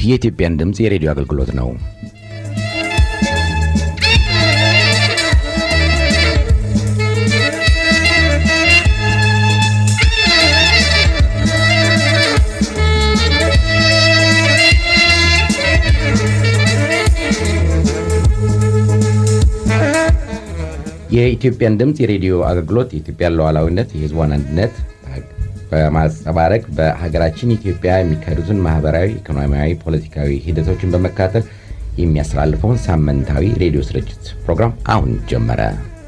የኢትዮጵያን ድምፅ የሬዲዮ አገልግሎት ነው። የኢትዮጵያን ድምፅ የሬዲዮ አገልግሎት የኢትዮጵያን ሉዓላዊነት፣ የሕዝቧን አንድነት በማንጸባረቅ በሀገራችን ኢትዮጵያ የሚካሄዱትን ማህበራዊ፣ ኢኮኖሚያዊ፣ ፖለቲካዊ ሂደቶችን በመከታተል የሚያስተላልፈውን ሳምንታዊ ሬዲዮ ስርጭት ፕሮግራም አሁን ጀመረ።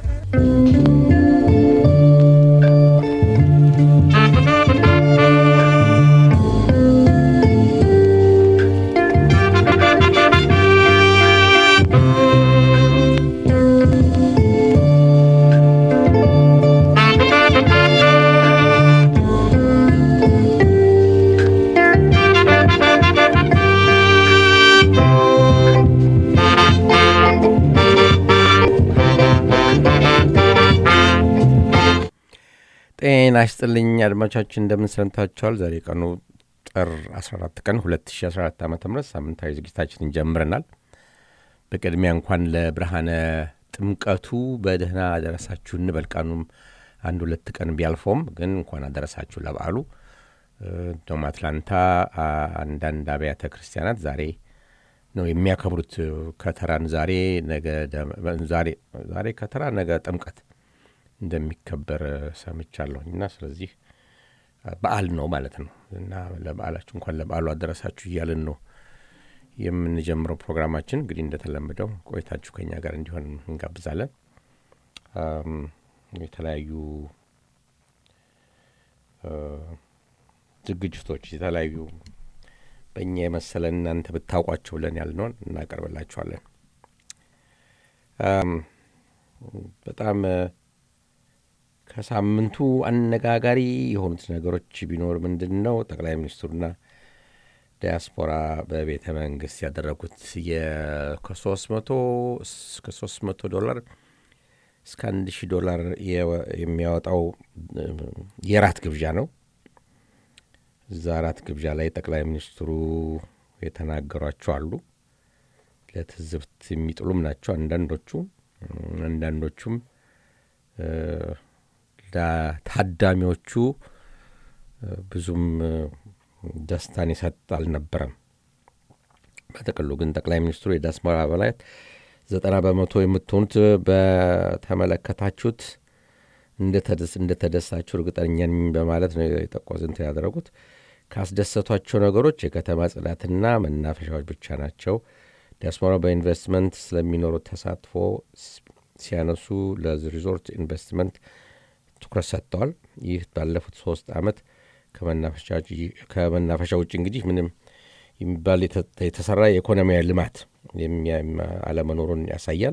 ጤና ይስጥልኝ አድማጮቻችን፣ እንደምን ሰንብታችኋል? ዛሬ ቀኑ ጥር 14 ቀን 2014 ዓ ም ሳምንታዊ ዝግጅታችንን ጀምረናል። በቅድሚያ እንኳን ለብርሃነ ጥምቀቱ በደህና አደረሳችሁ እንበል። ቀኑም አንድ ሁለት ቀን ቢያልፈውም ግን እንኳን አደረሳችሁ ለበዓሉ። እንደውም አትላንታ አንዳንድ አብያተ ክርስቲያናት ዛሬ ነው የሚያከብሩት ከተራን ዛሬ ነገ ዛሬ ከተራ ነገ ጥምቀት እንደሚከበር ሰምቻለሁኝ እና ስለዚህ በዓል ነው ማለት ነው እና ለበዓላችሁ እንኳን ለበዓሉ አደረሳችሁ እያልን ነው የምንጀምረው ፕሮግራማችን። እንግዲህ እንደተለመደው ቆይታችሁ ከኛ ጋር እንዲሆን እንጋብዛለን። የተለያዩ ዝግጅቶች የተለያዩ በእኛ የመሰለን እናንተ ብታውቋቸው ብለን ያልነውን እናቀርብላችኋለን። በጣም ከሳምንቱ አነጋጋሪ የሆኑት ነገሮች ቢኖር ምንድን ነው? ጠቅላይ ሚኒስትሩና ዲያስፖራ በቤተ መንግስት ያደረጉት ከሶስት መቶ እስከ ሶስት መቶ ዶላር እስከ አንድ ሺህ ዶላር የሚያወጣው የራት ግብዣ ነው። እዛ ራት ግብዣ ላይ ጠቅላይ ሚኒስትሩ የተናገሯቸው አሉ። ለትዝብት የሚጥሉም ናቸው አንዳንዶቹ አንዳንዶቹም ለታዳሚዎቹ ብዙም ደስታን ይሰጥ አልነበረም። በጥቅሉ ግን ጠቅላይ ሚኒስትሩ የዲያስፖራ አባላት ዘጠና በመቶ የምትሆኑት በተመለከታችሁት እንደተደሳችሁ እርግጠኛ ነኝ በማለት ነው የጠቆዝንት ያደረጉት። ካስደሰቷቸው ነገሮች የከተማ ጽዳትና መናፈሻዎች ብቻ ናቸው። ዲያስፖራ በኢንቨስትመንት ስለሚኖሩት ተሳትፎ ሲያነሱ ለሪዞርት ኢንቨስትመንት ትኩረት ሰጥተዋል። ይህ ባለፉት ሶስት ዓመት ከመናፈሻ ውጭ እንግዲህ ምንም የሚባል የተሰራ የኢኮኖሚያዊ ልማት አለመኖሩን ያሳያል።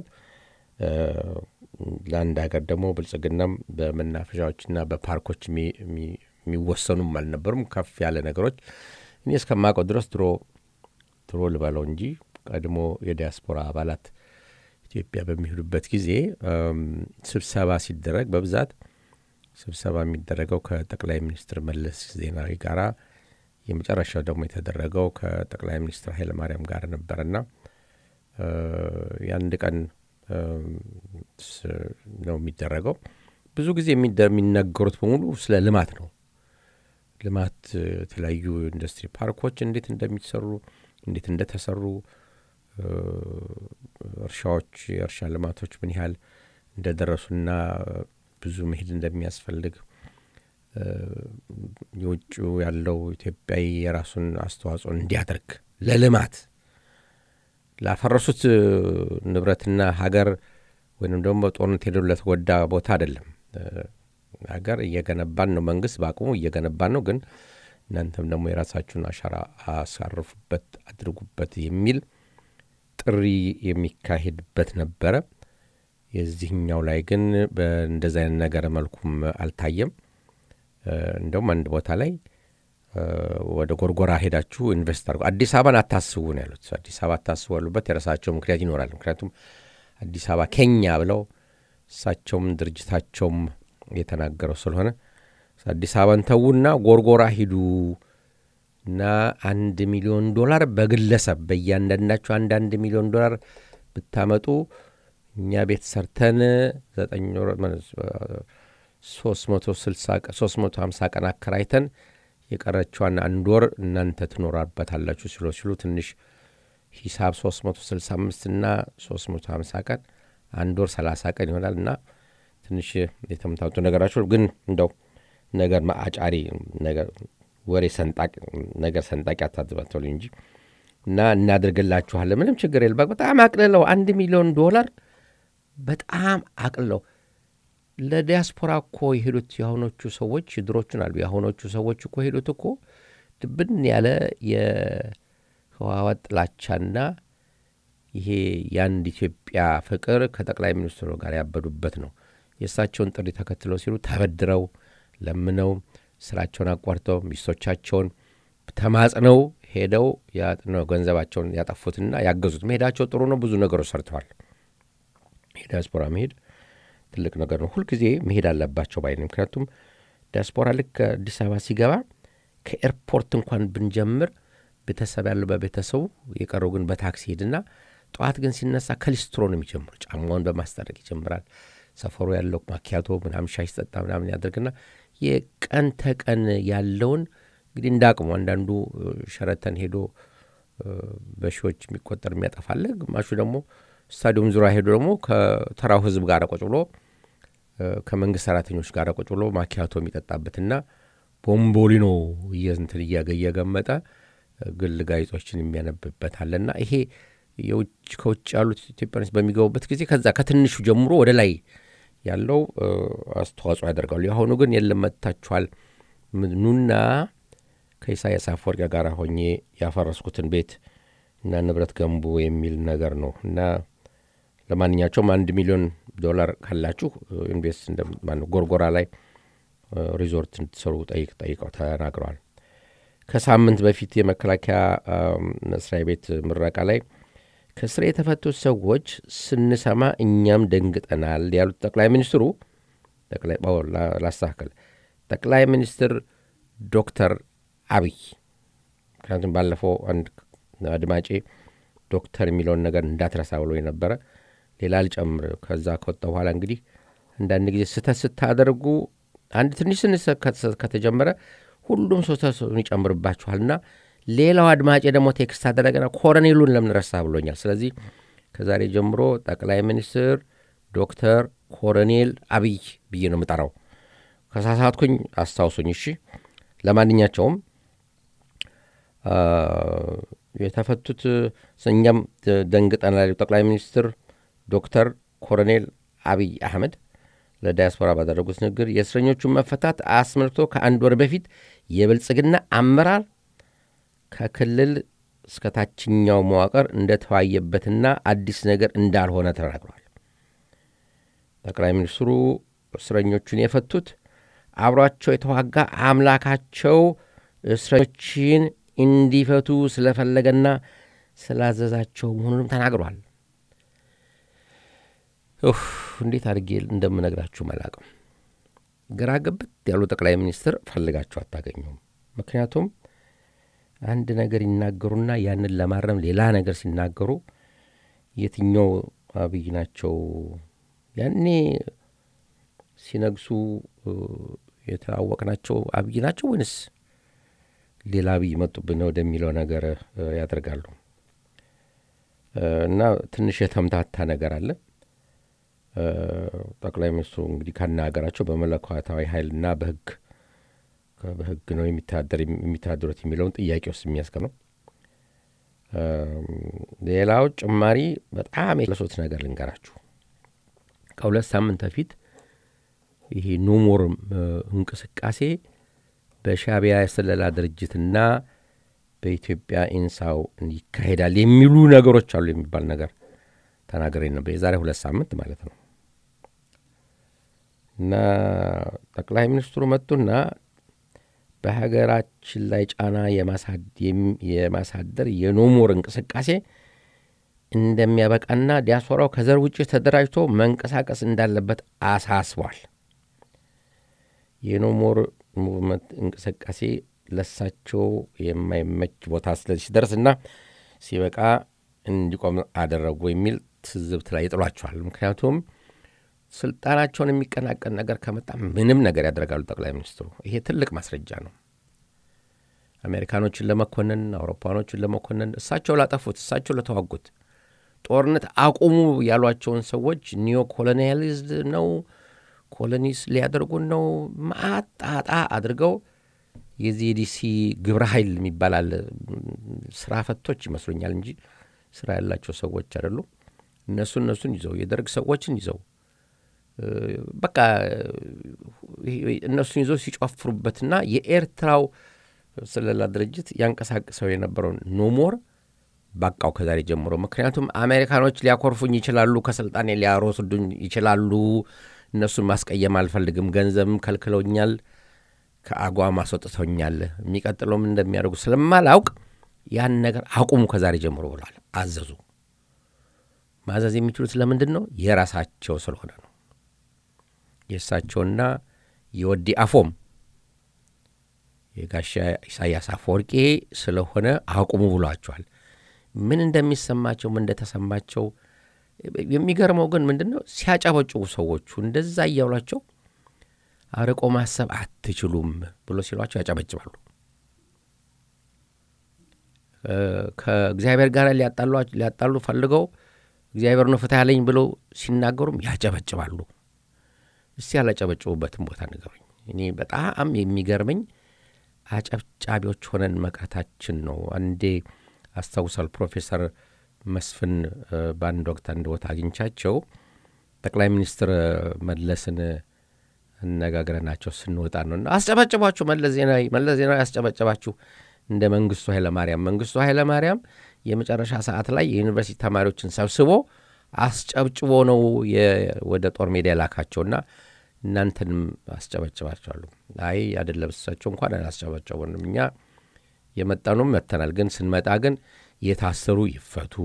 ለአንድ ሀገር ደግሞ ብልጽግናም በመናፈሻዎችና በፓርኮች የሚወሰኑም አልነበሩም። ከፍ ያለ ነገሮች እኔ እስከማውቀው ድረስ ድሮ ድሮ ልበለው እንጂ ቀድሞ የዲያስፖራ አባላት ኢትዮጵያ በሚሄዱበት ጊዜ ስብሰባ ሲደረግ በብዛት ስብሰባ የሚደረገው ከጠቅላይ ሚኒስትር መለስ ዜናዊ ጋራ የመጨረሻው ደግሞ የተደረገው ከጠቅላይ ሚኒስትር ኃይለማርያም ጋር ነበርና የአንድ ቀን ነው የሚደረገው። ብዙ ጊዜ የሚነገሩት በሙሉ ስለ ልማት ነው። ልማት የተለያዩ ኢንዱስትሪ ፓርኮች እንዴት እንደሚሰሩ እንዴት እንደተሰሩ እርሻዎች የእርሻ ልማቶች ምን ያህል እንደደረሱና ብዙ መሄድ እንደሚያስፈልግ የውጭ ያለው ኢትዮጵያዊ የራሱን አስተዋጽኦ እንዲያደርግ ለልማት ላፈረሱት ንብረትና ሀገር ወይም ደግሞ በጦርነት ሄደው ለተጎዳ ቦታ አይደለም። ሀገር እየገነባን ነው፣ መንግስት በአቅሙ እየገነባን ነው። ግን እናንተም ደግሞ የራሳችሁን አሻራ አሳርፉበት፣ አድርጉበት የሚል ጥሪ የሚካሄድበት ነበረ። የዚህኛው ላይ ግን በእንደዚ አይነት ነገር መልኩም አልታየም። እንደውም አንድ ቦታ ላይ ወደ ጎርጎራ ሄዳችሁ ኢንቨስት አድርጉ፣ አዲስ አበባን አታስቡ ነው ያሉት። አዲስ አበባ አታስቡ ያሉበት የራሳቸው ምክንያት ይኖራል። ምክንያቱም አዲስ አበባ ከኛ ብለው እሳቸውም ድርጅታቸውም የተናገረው ስለሆነ አዲስ አበባን ተዉና ጎርጎራ ሂዱ እና አንድ ሚሊዮን ዶላር በግለሰብ በእያንዳንዳቸው አንዳንድ ሚሊዮን ዶላር ብታመጡ እኛ ቤት ሰርተን ዘጠኝ ወር ሶስት መቶ ስልሳ ሶስት መቶ ሀምሳ ቀን አከራይተን የቀረችዋን አንድ ወር እናንተ ትኖራበታላችሁ ሲሉ ሲሉ ትንሽ ሂሳብ 365 እና 350 ቀን አንድ ወር 30 ቀን ይሆናል እና ትንሽ የተምታቱ ነገራቸው ግን እንደው ነገር አጫሪ ነገር ወሬ ሰንጣቅ ነገር ሰንጣቂ አታዝባተሉ እንጂ እና እናደርግላችኋለን ምንም ችግር የለ በጣም አቅልለው አንድ ሚሊዮን ዶላር በጣም አቅልለው ለዲያስፖራ እኮ የሄዱት የአሁኖቹ ሰዎች ድሮቹን አሉ የአሁኖቹ ሰዎች እኮ ሄዱት እኮ ድብን ያለ የህዋወት ጥላቻና ይሄ የአንድ ኢትዮጵያ ፍቅር ከጠቅላይ ሚኒስትሩ ጋር ያበዱበት ነው የእሳቸውን ጥሪ ተከትለው ሲሉ ተበድረው ለምነው ስራቸውን አቋርጠው ሚስቶቻቸውን ተማጽነው ሄደው ገንዘባቸውን ያጠፉትና ያገዙት መሄዳቸው ጥሩ ነው ብዙ ነገሮች ሰርተዋል የዲያስፖራ መሄድ ትልቅ ነገር ነው ሁልጊዜ መሄድ አለባቸው ባይ ምክንያቱም ዲያስፖራ ልክ አዲስ አበባ ሲገባ ከኤርፖርት እንኳን ብንጀምር ቤተሰብ ያለው በቤተሰቡ የቀረው ግን በታክሲ ሄድና ጠዋት ግን ሲነሳ ከሊስትሮ ነው የሚጀምሩ ጫማውን በማስጠረቅ ይጀምራል ሰፈሩ ያለው ማኪያቶ ምናምን ሻይ ሲጠጣ ምናምን ያደርግና የቀን ተቀን ያለውን እንግዲህ እንደ አቅሙ አንዳንዱ ሸረተን ሄዶ በሺዎች የሚቆጠር የሚያጠፋለ ግማሹ ደግሞ ስታዲየም ዙሪያ ሄዶ ደግሞ ከተራው ህዝብ ጋር ቁጭ ብሎ ከመንግስት ሰራተኞች ጋር ቁጭ ብሎ ማኪያቶ የሚጠጣበትና ቦምቦሊኖ እንትን እየገመጠ ግል ጋዜጦችን የሚያነብበት አለና ይሄ ከውጭ ያሉት ኢትዮጵያኖች በሚገቡበት ጊዜ ከዛ ከትንሹ ጀምሮ ወደ ላይ ያለው አስተዋጽኦ ያደርጋሉ የአሁኑ ግን የለም መጥታችኋል ኑና ከኢሳያስ አፈወርቂ ጋር ሆኜ ያፈረስኩትን ቤት እና ንብረት ገንቡ የሚል ነገር ነው እና ለማንኛቸውም አንድ ሚሊዮን ዶላር ካላችሁ ኢንቨስት እንደማነው ጎርጎራ ላይ ሪዞርት እንድትሰሩ ጠይቅ ጠይቀው ተናግረዋል ከሳምንት በፊት የመከላከያ መስሪያ ቤት ምረቃ ላይ ከስራ የተፈቱት ሰዎች ስንሰማ እኛም ደንግጠናል ያሉት ጠቅላይ ሚኒስትሩ ላስተካከል ጠቅላይ ሚኒስትር ዶክተር አብይ ምክንያቱም ባለፈው አንድ አድማጬ ዶክተር የሚለውን ነገር እንዳትረሳ ብሎ የነበረ ሌላ ልጨምር ከዛ ከወጣ በኋላ እንግዲህ አንዳንድ ጊዜ ስተት ስታደርጉ አንድ ትንሽ ስንስ ከተጀመረ ሁሉም ሰው ተሰውን ይጨምርባችኋልና ሌላው አድማጭ ደግሞ ቴክስት አደረገና ኮረኔሉን ለምን ረሳ ብሎኛል ስለዚህ ከዛሬ ጀምሮ ጠቅላይ ሚኒስትር ዶክተር ኮሎኔል አብይ ብዬ ነው የምጠራው ከሳሳትኩኝ አስታውሱኝ እሺ ለማንኛቸውም የተፈቱት እኛም ደንግጠናል ጠቅላይ ሚኒስትር ዶክተር ኮሎኔል አብይ አህመድ ለዳያስፖራ ባደረጉት ንግግር የእስረኞቹን መፈታት አስመልክቶ ከአንድ ወር በፊት የብልጽግና አመራር ከክልል እስከ ታችኛው መዋቅር እንደተዋየበትና አዲስ ነገር እንዳልሆነ ተናግሯል ጠቅላይ ሚኒስትሩ እስረኞቹን የፈቱት አብሯቸው የተዋጋ አምላካቸው እስረኞችን እንዲፈቱ ስለፈለገና ስላዘዛቸው መሆኑንም ተናግሯል እንዴት አድርጌ እንደምነግራችሁ መላቅም ግራ ገብት ያሉ ጠቅላይ ሚኒስትር ፈልጋችሁ አታገኙም ምክንያቱም አንድ ነገር ይናገሩና ያንን ለማረም ሌላ ነገር ሲናገሩ የትኛው አብይ ናቸው ያኔ ሲነግሱ የተዋወቅናቸው አብይ ናቸው ወይንስ ሌላ አብይ መጡብን ወደሚለው ነገር ያደርጋሉ እና ትንሽ የተምታታ ነገር አለ ጠቅላይ ሚኒስትሩ እንግዲህ ካናገራቸው በመለኮታዊ ኃይልና በህግ በህግ ነው የሚተዳደሩት የሚለውን ጥያቄ ውስጥ የሚያስቀ ነው ሌላው ጭማሪ በጣም የለሶት ነገር ልንገራችሁ ከሁለት ሳምንት በፊት ይሄ ኖሞር እንቅስቃሴ በሻቢያ የስለላ ድርጅትና በኢትዮጵያ ኢንሳው ይካሄዳል የሚሉ ነገሮች አሉ የሚባል ነገር ተናገሬ ነበር የዛሬ ሁለት ሳምንት ማለት ነው እና ጠቅላይ ሚኒስትሩ መጡና በሀገራችን ላይ ጫና የማሳደር የኖሞር እንቅስቃሴ እንደሚያበቃና ዲያስፖራው ከዘር ውጭ ተደራጅቶ መንቀሳቀስ እንዳለበት አሳስቧል የኖሞር ሙቭመንት እንቅስቃሴ ለሳቸው የማይመች ቦታ ሲደርስ እና ሲበቃ እንዲቆም አደረጉ የሚል ትዝብት ላይ ይጥሏቸዋል። ምክንያቱም ስልጣናቸውን የሚቀናቀን ነገር ከመጣ ምንም ነገር ያደርጋሉ ጠቅላይ ሚኒስትሩ። ይሄ ትልቅ ማስረጃ ነው። አሜሪካኖችን ለመኮንን፣ አውሮፓኖችን ለመኮንን፣ እሳቸው ላጠፉት፣ እሳቸው ለተዋጉት ጦርነት አቁሙ ያሏቸውን ሰዎች ኒዮ ኮሎኒያሊዝድ ነው ኮሎኒስ ሊያደርጉን ነው ማጣጣ አድርገው የዚህ ዲሲ ግብረ ኃይል የሚባላል ስራ ፈቶች ይመስሉኛል እንጂ ስራ ያላቸው ሰዎች አይደሉም። እነሱ እነሱን ይዘው የደርግ ሰዎችን ይዘው በቃ እነሱን ይዘው ሲጨፍሩበትና የኤርትራው ስለላ ድርጅት ያንቀሳቅሰው የነበረውን ኖሞር ባቃው ከዛሬ ጀምሮ። ምክንያቱም አሜሪካኖች ሊያኮርፉኝ ይችላሉ፣ ከስልጣኔ ሊያሮስዱኝ ይችላሉ። እነሱን ማስቀየም አልፈልግም። ገንዘብም ከልክለውኛል፣ ከአጓም አስወጥተውኛል። የሚቀጥለውም እንደሚያደርጉ ስለማላውቅ ያን ነገር አቁሙ ከዛሬ ጀምሮ ብሏል። አዘዙ። ማዘዝ የሚችሉት ለምንድን ነው? የራሳቸው ስለሆነ ነው። የእሳቸውና የወዲ አፎም የጋሻ ኢሳያስ አፈወርቄ ስለሆነ አቁሙ ብሏቸዋል። ምን እንደሚሰማቸው ምን እንደተሰማቸው የሚገርመው ግን ምንድን ነው ሲያጨበጭቡ ሰዎቹ እንደዛ እያሏቸው አርቆ ማሰብ አትችሉም ብሎ ሲሏቸው ያጨበጭባሉ። ከእግዚአብሔር ጋር ሊያጣሉ ፈልገው እግዚአብሔር ነው ፍትህ ያለኝ ብለው ሲናገሩም ያጨበጭባሉ። እስቲ ያላጨበጭቡበትን ቦታ ንገሩኝ። እኔ በጣም የሚገርመኝ አጨብጫቢዎች ሆነን መቅረታችን ነው። አንዴ አስታውሳል ፕሮፌሰር መስፍን በአንድ ወቅት አንድ ቦታ አግኝቻቸው ጠቅላይ ሚኒስትር መለስን አነጋግረናቸው ስንወጣ ነው እና አስጨበጭባችሁ መለስ ዜናዊ መለስ ዜናዊ አስጨበጨባችሁ እንደ መንግስቱ ኃይለማርያም መንግስቱ ኃይለማርያም የመጨረሻ ሰዓት ላይ የዩኒቨርሲቲ ተማሪዎችን ሰብስቦ አስጨብጭቦ ነው ወደ ጦር ሜዳ የላካቸውና እናንተንም አስጨበጭባቸዋሉ። አይ አይደለም እሳቸው እንኳን አላስጨበጨቡንም። እኛ የመጣኑም መጥተናል፣ ግን ስንመጣ ግን የታሰሩ ይፈቱ፣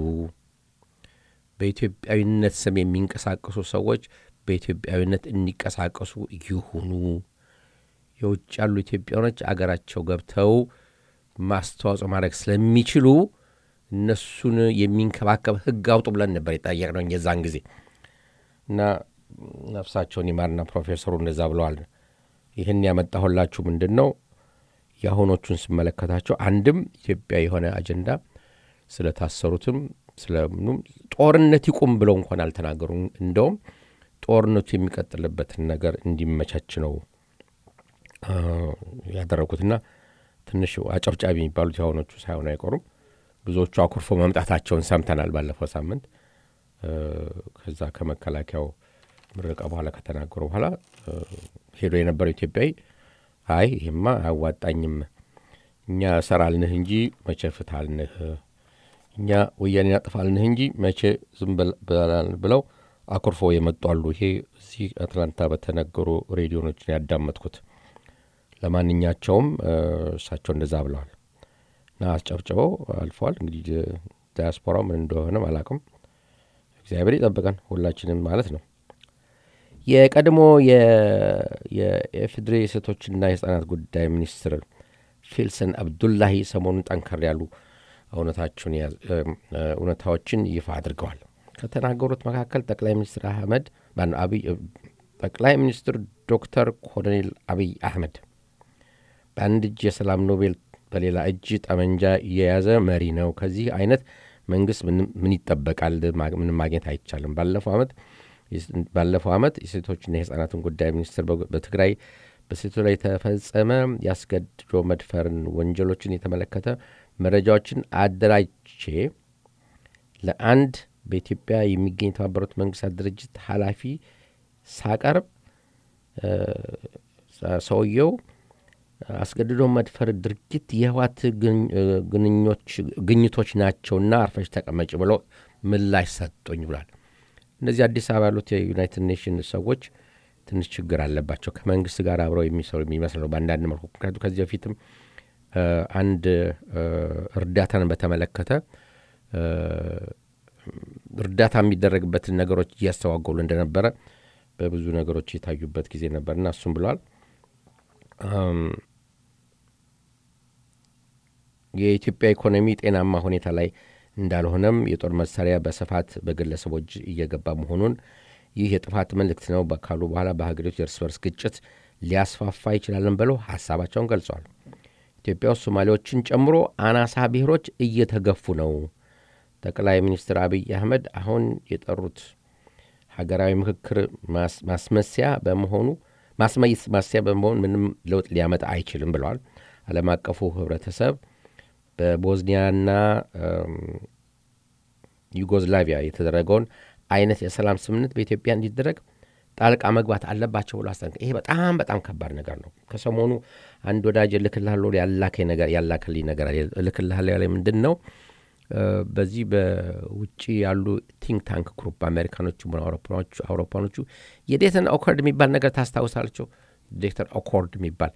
በኢትዮጵያዊነት ስም የሚንቀሳቀሱ ሰዎች በኢትዮጵያዊነት እንዲቀሳቀሱ ይሁኑ፣ የውጭ ያሉ ኢትዮጵያኖች አገራቸው ገብተው ማስተዋጽኦ ማድረግ ስለሚችሉ እነሱን የሚንከባከብ ሕግ አውጡ ብለን ነበር የጠየቅነው የዛን ጊዜ እና ነፍሳቸውን ይማርና ፕሮፌሰሩ እንደዛ ብለዋል። ይህን ያመጣሁላችሁ ምንድን ነው የአሁኖቹን ስመለከታቸው አንድም ኢትዮጵያ የሆነ አጀንዳ ስለታሰሩትም ስለምኑም ጦርነት ይቁም ብለው እንኳን አልተናገሩም። እንደውም ጦርነቱ የሚቀጥልበትን ነገር እንዲመቻች ነው ያደረጉትና ትንሽ አጨብጫቢ የሚባሉት የአሁኖቹ ሳይሆኑ አይቆሩም። ብዙዎቹ አኩርፎ መምጣታቸውን ሰምተናል ባለፈው ሳምንት ከዛ ከመከላከያው ምረቃ በኋላ ከተናገሩ በኋላ ሄዶ የነበረው ኢትዮጵያዊ አይ ይህማ አያዋጣኝም፣ እኛ እሰራልንህ እንጂ መቼ ፍትሃልንህ፣ እኛ ወያኔ አጥፋልንህ እንጂ መቼ ዝም ብለው አኩርፎ የመጡ አሉ። ይሄ እዚህ አትላንታ በተነገሩ ሬዲዮኖችን ያዳመጥኩት። ለማንኛቸውም እሳቸው እንደዛ ብለዋል እና አስጨብጭበው አልፈዋል። እንግዲህ ዳያስፖራው ምን እንደሆነም አላቅም። እግዚአብሔር ይጠብቀን ሁላችንም ማለት ነው። የቀድሞ የኢፌዴሪ የሴቶችና የህጻናት ጉዳይ ሚኒስትር ፊልሰን አብዱላሂ ሰሞኑን ጠንከር ያሉ እውነታዎችን ይፋ አድርገዋል። ከተናገሩት መካከል ጠቅላይ ሚኒስትር አህመድ አብይ ጠቅላይ ሚኒስትር ዶክተር ኮሎኔል አብይ አህመድ በአንድ እጅ የሰላም ኖቤል በሌላ እጅ ጠመንጃ የያዘ መሪ ነው። ከዚህ አይነት መንግስት ምን ይጠበቃል? ምንም ማግኘት አይቻልም። ባለፈው ዓመት ባለፈው ዓመት የሴቶችና የህጻናትን ጉዳይ ሚኒስትር በትግራይ በሴቶች ላይ የተፈጸመ ያስገድዶ መድፈርን ወንጀሎችን የተመለከተ መረጃዎችን አደራጅቼ ለአንድ በኢትዮጵያ የሚገኝ የተባበሩት መንግስታት ድርጅት ኃላፊ ሳቀርብ ሰውየው አስገድዶ መድፈር ድርጊት የህዋት ግኝቶች ናቸውና አርፈሽ ተቀመጭ ብሎ ምላሽ ሰጡኝ ብሏል። እነዚህ አዲስ አበባ ያሉት የዩናይትድ ኔሽንስ ሰዎች ትንሽ ችግር አለባቸው ከመንግስት ጋር አብረው የሚሰሩ የሚመስለው በአንዳንድ መልኩ። ምክንያቱ ከዚህ በፊትም አንድ እርዳታን በተመለከተ እርዳታ የሚደረግበትን ነገሮች እያስተዋገሉ እንደነበረ በብዙ ነገሮች የታዩበት ጊዜ ነበርና እሱም ብለዋል። የኢትዮጵያ ኢኮኖሚ ጤናማ ሁኔታ ላይ እንዳልሆነም የጦር መሳሪያ በስፋት በግለሰቦች እየገባ መሆኑን ይህ የጥፋት መልእክት ነው ካሉ በኋላ በሀገሪቱ የእርስ በርስ ግጭት ሊያስፋፋ ይችላልን ብለው ሀሳባቸውን ገልጸዋል። ኢትዮጵያ ውስጥ ሶማሌዎችን ጨምሮ አናሳ ብሔሮች እየተገፉ ነው። ጠቅላይ ሚኒስትር አብይ አህመድ አሁን የጠሩት ሀገራዊ ምክክር ማስመሰያ በመሆኑ ማስመሰያ በመሆን ምንም ለውጥ ሊያመጣ አይችልም ብለዋል። ዓለም አቀፉ ህብረተሰብ በቦዝኒያና ዩጎዝላቪያ የተደረገውን አይነት የሰላም ስምምነት በኢትዮጵያ እንዲደረግ ጣልቃ መግባት አለባቸው ብሎ አስጠንቀ ይሄ በጣም በጣም ከባድ ነገር ነው። ከሰሞኑ አንድ ወዳጅ እልክልሃለሁ ያላከኝ ነገር ያላከልኝ ነገር እልክልሃለሁ ያለ ምንድን ነው? በዚህ በውጭ ያሉ ቲንክ ታንክ ግሩፕ አሜሪካኖቹ አውሮፓኖቹ የዴተን ኦኮርድ የሚባል ነገር ታስታውሳለቸው? ዴተን ኦኮርድ የሚባል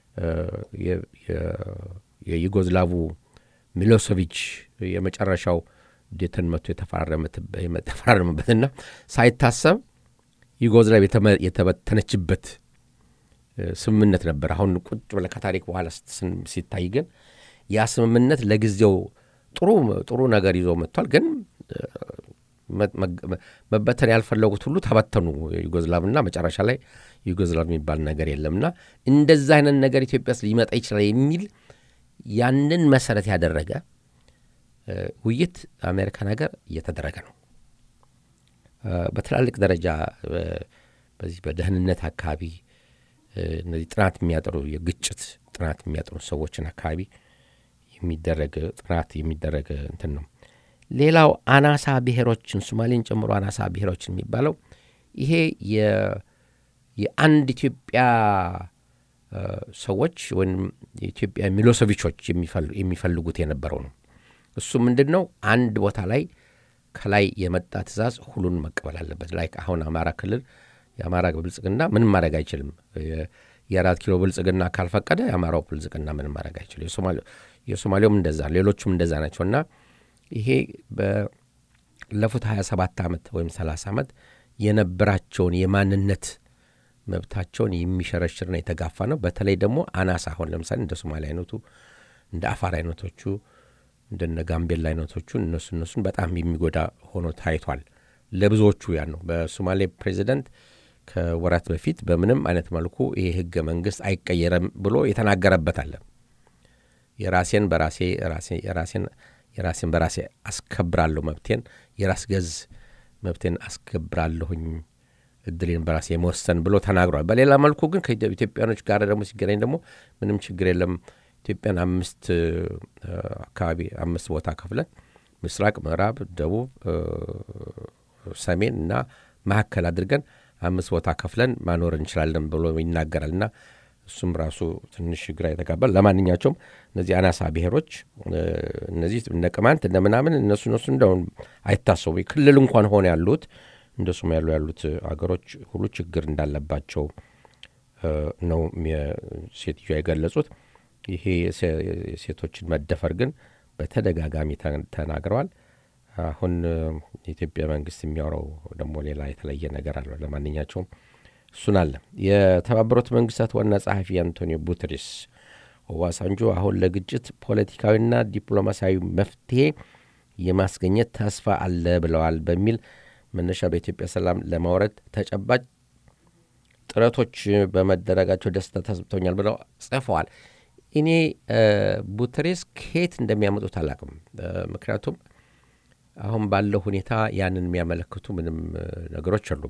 የዩጎዝላቡ ሚሎሶቪች የመጨረሻው ዴተን መቶ የተፈራረመበትና ሳይታሰብ ዩጎዝላቭ የተበተነችበት ስምምነት ነበር። አሁን ቁጭ ብለህ ከታሪክ በኋላ ሲታይ ግን ያ ስምምነት ለጊዜው ጥሩ ጥሩ ነገር ይዞ መጥቷል። ግን መበተን ያልፈለጉት ሁሉ ተበተኑ ዩጎዝላቭና መጨረሻ ላይ ዩጎዝላቭ የሚባል ነገር የለምና እንደዛ አይነት ነገር ኢትዮጵያ ውስጥ ሊመጣ ይችላል የሚል ያንን መሰረት ያደረገ ውይይት አሜሪካን ሀገር እየተደረገ ነው። በትላልቅ ደረጃ በዚህ በደህንነት አካባቢ እነዚህ ጥናት የሚያጠሩ የግጭት ጥናት የሚያጠሩ ሰዎችን አካባቢ የሚደረግ ጥናት የሚደረግ እንትን ነው። ሌላው አናሳ ብሔሮችን ሶማሌን ጨምሮ አናሳ ብሔሮችን የሚባለው ይሄ የአንድ ኢትዮጵያ ሰዎች ወይም የኢትዮጵያ ሚሎሶቪቾች የሚፈልጉት የነበረው ነው። እሱ ምንድን ነው? አንድ ቦታ ላይ ከላይ የመጣ ትእዛዝ ሁሉን መቀበል አለበት። ላይ አሁን አማራ ክልል የአማራ ብልጽግና ምንም ማድረግ አይችልም። የአራት ኪሎ ብልጽግና ካልፈቀደ የአማራው ብልጽግና ምንም ማድረግ አይችልም። የሶማሌውም እንደዛ፣ ሌሎቹም እንደዛ ናቸው እና ይሄ ባለፉት 27 ዓመት ወይም 30 ዓመት የነበራቸውን የማንነት መብታቸውን የሚሸረሽርና የተጋፋ ነው። በተለይ ደግሞ አናሳ አሁን ለምሳሌ እንደ ሶማሌ አይነቱ እንደ አፋር አይነቶቹ እንደነ ጋምቤላ አይነቶቹ እነሱ እነሱን በጣም የሚጎዳ ሆኖ ታይቷል። ለብዙዎቹ ያን ነው። በሶማሌ ፕሬዚደንት ከወራት በፊት በምንም አይነት መልኩ ይሄ ህገ መንግስት አይቀየረም ብሎ የተናገረበት አለ። የራሴን በራሴ የራሴን የራሴን በራሴ አስከብራለሁ መብቴን የራስ ገዝ መብቴን አስከብራለሁኝ እድሌን በራሴ የመወሰን ብሎ ተናግሯል። በሌላ መልኩ ግን ከኢትዮጵያኖች ጋር ደግሞ ሲገናኝ ደግሞ ምንም ችግር የለም ኢትዮጵያን አምስት አካባቢ አምስት ቦታ ከፍለን ምስራቅ፣ ምዕራብ፣ ደቡብ፣ ሰሜን እና መካከል አድርገን አምስት ቦታ ከፍለን ማኖር እንችላለን ብሎ ይናገራል እና እሱም ራሱ ትንሽ ግራ የተጋባል። ለማንኛቸውም እነዚህ አናሳ ብሔሮች እነዚህ እነ ቅማንት እነ ምናምን እነሱ እነሱ እንደሁን አይታሰቡ ክልል እንኳን ሆነ ያሉት እንደ ሱም ያሉ ያሉት አገሮች ሁሉ ችግር እንዳለባቸው ነው ሴትዮ የገለጹት። ይሄ የሴቶችን መደፈር ግን በተደጋጋሚ ተናግረዋል። አሁን የኢትዮጵያ መንግስት የሚያወራው ደግሞ ሌላ የተለየ ነገር አለ። ለማንኛቸውም እሱን አለ። የተባበሩት መንግስታት ዋና ጸሐፊ አንቶኒዮ ጉተሬስ ኦባሳንጆ አሁን ለግጭት ፖለቲካዊና ዲፕሎማሲያዊ መፍትሄ የማስገኘት ተስፋ አለ ብለዋል በሚል መነሻ በኢትዮጵያ ሰላም ለማውረድ ተጨባጭ ጥረቶች በመደረጋቸው ደስታ ተሰብቶኛል ብለው ጽፈዋል። እኔ ቡተሬስ ከየት እንደሚያመጡት አላቅም። ምክንያቱም አሁን ባለው ሁኔታ ያንን የሚያመለክቱ ምንም ነገሮች አሉም።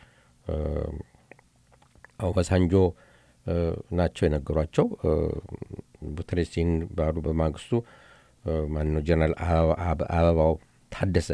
ኦባሳንጆ ናቸው የነገሯቸው። ቡተሬስ ይህን ባሉ በማግስቱ ማነው ጀነራል አበባው ታደሰ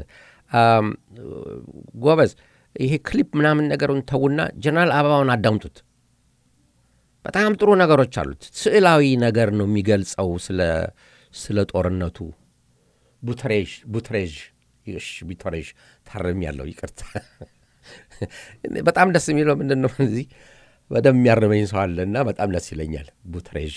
ጎበዝ፣ ይሄ ክሊፕ ምናምን ነገሩን ተዉና ጀነራል አበባውን አዳምጡት። በጣም ጥሩ ነገሮች አሉት። ስዕላዊ ነገር ነው የሚገልጸው ስለ ጦርነቱ። ቡተሬዥ ቡተሬዥ ቡተሬዥ ታርም ያለው ይቅርታ። በጣም ደስ የሚለው ምንድን ነው እዚህ በደንብ የሚያርመኝ ሰው አለ እና በጣም ደስ ይለኛል። ቡተሬዥ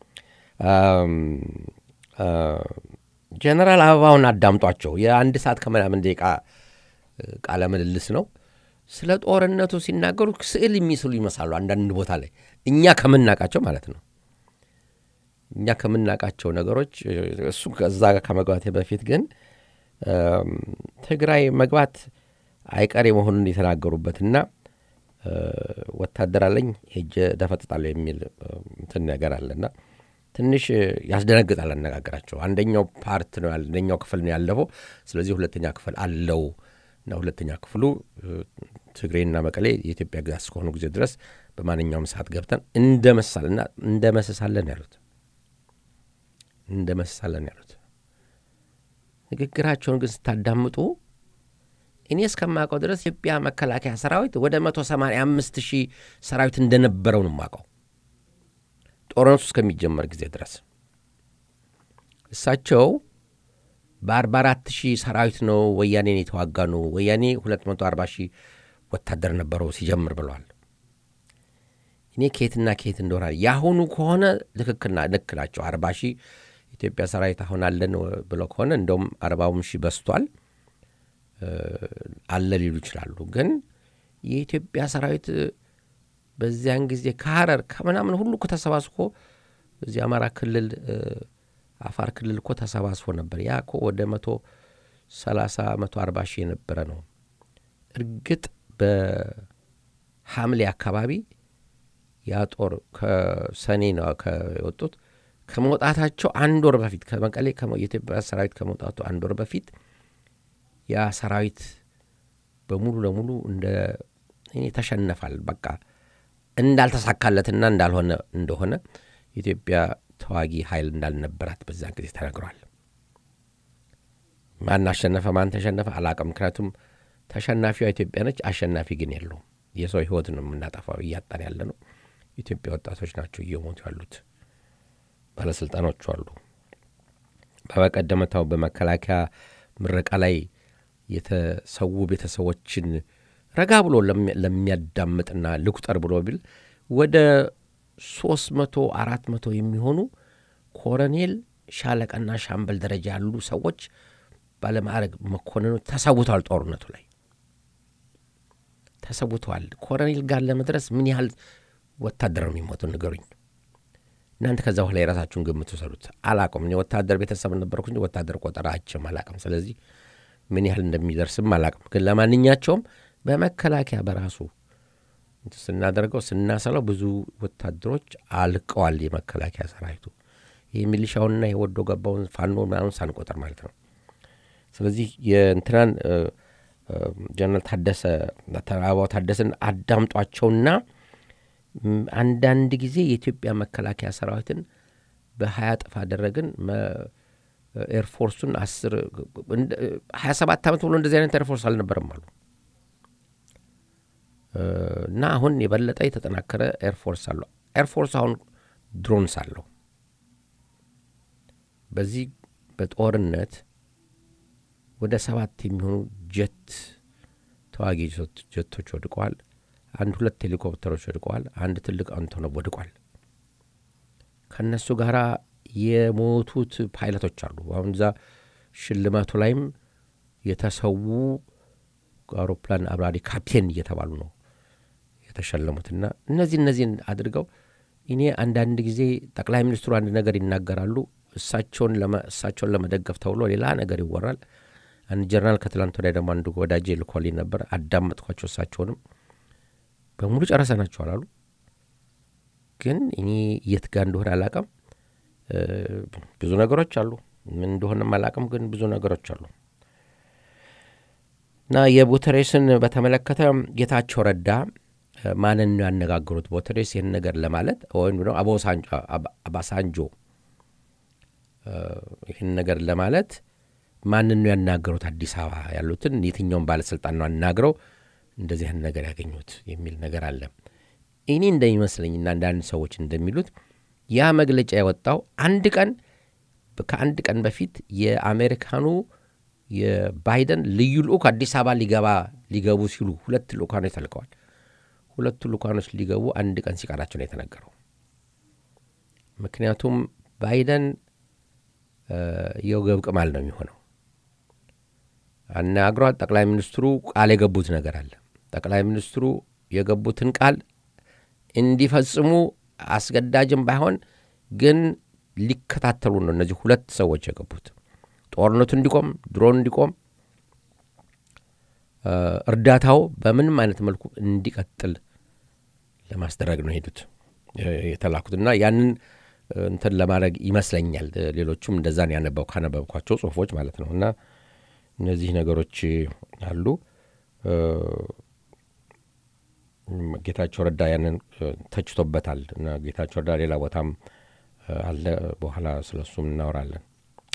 ጀነራል አበባውን አዳምጧቸው። የአንድ ሰዓት ከምናምን ደቂቃ ቃለ ምልልስ ነው። ስለ ጦርነቱ ሲናገሩ ስዕል የሚስሉ ይመስላሉ አንዳንድ ቦታ ላይ እኛ ከምናውቃቸው ማለት ነው። እኛ ከምናውቃቸው ነገሮች እሱ ከዛ ጋር ከመግባቴ በፊት ግን ትግራይ መግባት አይቀሬ መሆኑን የተናገሩበትና ወታደር አለኝ ሄጄ ደፈጥጣለሁ የሚል እንትን ነገር አለና ትንሽ ያስደነግጣል አነጋገራቸው። አንደኛው ፓርት ነው አንደኛው ክፍል ነው ያለፈው። ስለዚህ ሁለተኛ ክፍል አለው እና ሁለተኛ ክፍሉ ትግሬና መቀሌ የኢትዮጵያ ግዛት እስከሆኑ ጊዜ ድረስ በማንኛውም ሰዓት ገብተን እንደመሳልና እንደመስሳለን ያሉት እንደመስሳለን ያሉት ንግግራቸውን ግን ስታዳምጡ እኔ እስከማውቀው ድረስ ኢትዮጵያ መከላከያ ሰራዊት ወደ መቶ ሰማንያ አምስት ሺህ ሰራዊት እንደነበረው ነው የማውቀው ጦርነቱ እስከሚጀመር ጊዜ ድረስ እሳቸው በአርባ አራት ሺህ ሰራዊት ነው ወያኔን የተዋጋ ነው ወያኔ ሁለት መቶ አርባ ሺህ ወታደር ነበረው ሲጀምር ብለዋል። እኔ ከየትና ከየት እንደሆነ የአሁኑ ከሆነ ልክክልና ልክ ናቸው። አርባ ሺህ ኢትዮጵያ ሰራዊት አሁን አለን ብለው ከሆነ እንደውም አርባውም ሺህ በስቷል አለ ሊሉ ይችላሉ። ግን የኢትዮጵያ ሰራዊት በዚያን ጊዜ ከሀረር ከምናምን ሁሉ እኮ ተሰባስቦ እዚህ አማራ ክልል አፋር ክልል እኮ ተሰባስቦ ነበር። ያ እኮ ወደ መቶ ሰላሳ መቶ አርባ ሺህ የነበረ ነው። እርግጥ በሐምሌ አካባቢ ያ ጦር ከሰኔ ነው የወጡት። ከመውጣታቸው አንድ ወር በፊት ከመቀሌ የኢትዮጵያ ሰራዊት ከመውጣቱ አንድ ወር በፊት ያ ሰራዊት በሙሉ ለሙሉ እንደ እኔ ተሸነፋል። በቃ እንዳልተሳካለትና እንዳልሆነ እንደሆነ የኢትዮጵያ ተዋጊ ኃይል እንዳልነበራት በዛን ጊዜ ተነግሯል። ማን አሸነፈ ማን ተሸነፈ አላቅም። ምክንያቱም ተሸናፊዋ ኢትዮጵያ ነች፣ አሸናፊ ግን የለውም። የሰው ህይወት ነው የምናጠፋው፣ እያጣን ያለ ነው። ኢትዮጵያ ወጣቶች ናቸው እየሞቱ ያሉት። ባለስልጣኖቹ አሉ። በበቀደመታው በመከላከያ ምረቃ ላይ የተሰዉ ቤተሰቦችን ረጋ ብሎ ለሚያዳምጥና ልቁጠር ብሎ ቢል ወደ ሶስት መቶ አራት መቶ የሚሆኑ ኮሎኔል ሻለቃና ሻምበል ደረጃ ያሉ ሰዎች ባለማዕረግ መኮንኖች ተሰውተዋል። ጦርነቱ ላይ ተሰውተዋል። ኮሎኔል ጋር ለመድረስ ምን ያህል ወታደር ነው የሚሞቱ ንገሩኝ። እናንተ ከዛ በኋላ የራሳችሁን ግምት ውሰዱት። አላቅም። እኔ ወታደር ቤተሰብ ነበርኩ እንጂ ወታደር ቆጠራ አይቼም አላቅም። ስለዚህ ምን ያህል እንደሚደርስም አላቅም። ግን ለማንኛቸውም በመከላከያ በራሱ ስናደርገው ስናሰለው ብዙ ወታደሮች አልቀዋል። የመከላከያ ሰራዊቱ ይህ ሚሊሻውንና የወዶ ገባውን ፋኖ ምናምን ሳንቆጠር ማለት ነው። ስለዚህ የእንትናን ጀነራል ታደሰ ተራባው ታደሰን አዳምጧቸውና አንዳንድ ጊዜ የኢትዮጵያ መከላከያ ሰራዊትን በሀያ እጥፍ አደረግን ኤርፎርሱን አስር ሀያ ሰባት ዓመት ብሎ እንደዚህ አይነት ኤርፎርስ አልነበረም አሉ እና አሁን የበለጠ የተጠናከረ ኤርፎርስ አለው። ኤርፎርስ አሁን ድሮንስ አለው። በዚህ በጦርነት ወደ ሰባት የሚሆኑ ጀት ተዋጊ ጀቶች ወድቀዋል። አንድ ሁለት ሄሊኮፕተሮች ወድቀዋል። አንድ ትልቅ አንቶኖቭ ወድቋል። ከእነሱ ጋር የሞቱት ፓይለቶች አሉ። አሁን እዛ ሽልማቱ ላይም የተሰዉ አውሮፕላን አብራሪ ካፕቴን እየተባሉ ነው የተሸለሙትና እነዚህ እነዚህን አድርገው እኔ አንዳንድ ጊዜ ጠቅላይ ሚኒስትሩ አንድ ነገር ይናገራሉ። እሳቸውን እሳቸውን ለመደገፍ ተብሎ ሌላ ነገር ይወራል። አንድ ጀርናል ከትላንት ወዲያ ደግሞ አንዱ ወዳጄ ልኮልኝ ነበር። አዳመጥኳቸው። እሳቸውንም በሙሉ ጨረሰናቸዋል አሉ። ግን እኔ የት ጋር እንደሆነ አላቅም። ብዙ ነገሮች አሉ። ምን እንደሆነም አላቅም። ግን ብዙ ነገሮች አሉ እና የቦተሬስን በተመለከተ ጌታቸው ረዳ ማንን ነው ያነጋገሩት? ቦተሬስ ይህን ነገር ለማለት ወይም ደግሞ አባሳንጆ ይህን ነገር ለማለት ማንን ነው ያናገሩት? አዲስ አበባ ያሉትን የትኛውን ባለስልጣን ነው አናግረው እንደዚህ አይነት ነገር ያገኙት የሚል ነገር አለ። እኔ እንደሚመስለኝና አንዳንድ ሰዎች እንደሚሉት ያ መግለጫ የወጣው አንድ ቀን ከአንድ ቀን በፊት የአሜሪካኑ የባይደን ልዩ ልኡክ አዲስ አበባ ሊገባ ሊገቡ ሲሉ ሁለት ልኡካኖች ተልከዋል። ሁለቱ ልኡካኖች ሊገቡ አንድ ቀን ሲቀራቸው ነው የተነገረው። ምክንያቱም ባይደን የወገብ ቅማል ነው የሚሆነው። አናግሯት ጠቅላይ ሚኒስትሩ ቃል የገቡት ነገር አለ። ጠቅላይ ሚኒስትሩ የገቡትን ቃል እንዲፈጽሙ አስገዳጅም ባይሆን ግን ሊከታተሉ ነው እነዚህ ሁለት ሰዎች የገቡት። ጦርነቱ እንዲቆም፣ ድሮን እንዲቆም፣ እርዳታው በምንም አይነት መልኩ እንዲቀጥል ለማስደረግ ነው ሄዱት የተላኩት እና ያንን እንትን ለማድረግ ይመስለኛል። ሌሎቹም እንደዛን ያነበው ካነበብኳቸው ጽሁፎች ማለት ነው እና እነዚህ ነገሮች አሉ። ጌታቸው ረዳ ያንን ተችቶበታል እና ጌታቸው ረዳ ሌላ ቦታም አለ። በኋላ ስለ እሱም እናወራለን።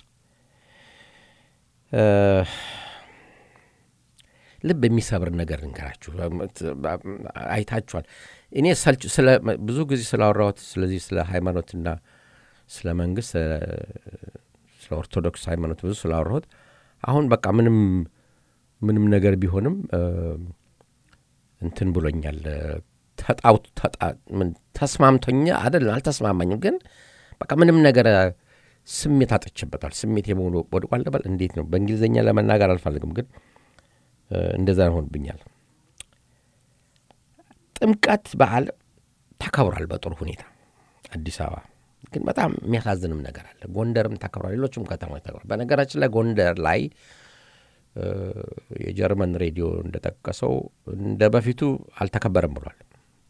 ልብ የሚሰብር ነገር እንገራችሁ። አይታችኋል። እኔ ሰልች ብዙ ጊዜ ስላወራሁት ስለዚህ ስለ ሃይማኖትና ስለ መንግስት ስለ ኦርቶዶክስ ሃይማኖት ብዙ ስላወራሁት አሁን በቃ ምንም ምንም ነገር ቢሆንም እንትን ብሎኛል። ተጣውት ተስማምቶኛ አይደለም አልተስማማኝም፣ ግን በቃ ምንም ነገር ስሜት አጥቼበታል። ስሜት የመሆኑ ወድቋል ልበል እንዴት ነው በእንግሊዝኛ ለመናገር አልፈልግም፣ ግን እንደዛ ይሆንብኛል። ጥምቀት በዓል ተከብሯል በጥሩ ሁኔታ አዲስ አበባ ግን በጣም የሚያሳዝንም ነገር አለ። ጎንደርም ተከብሯል፣ ሌሎችም ከተማዎች ተከብሯል። በነገራችን ላይ ጎንደር ላይ የጀርመን ሬዲዮ እንደጠቀሰው እንደ በፊቱ አልተከበረም ብሏል።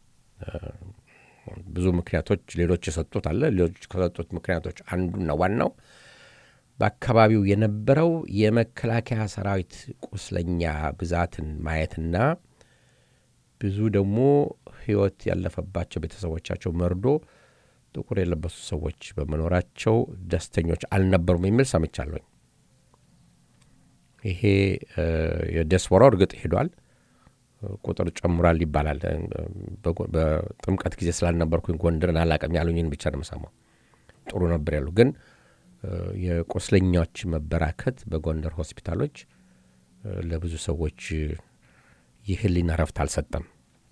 ብዙ ምክንያቶች ሌሎች የሰጡት አለ። ሌሎች ከሰጡት ምክንያቶች አንዱና ዋናው በአካባቢው የነበረው የመከላከያ ሰራዊት ቁስለኛ ብዛትን ማየትና ብዙ ደግሞ ሕይወት ያለፈባቸው ቤተሰቦቻቸው መርዶ ጥቁር የለበሱ ሰዎች በመኖራቸው ደስተኞች አልነበሩም የሚል ሰምቻለሁኝ። ይሄ የዲያስፖራው እርግጥ ሄዷል፣ ቁጥር ጨምሯል ይባላል። በጥምቀት ጊዜ ስላልነበርኩኝ ጎንደርን አላቅም ያሉኝን ብቻ ነው የምሰማው። ጥሩ ነበር ያሉ ግን የቁስለኛዎች መበራከት በጎንደር ሆስፒታሎች ለብዙ ሰዎች የህሊና ረፍት አልሰጠም።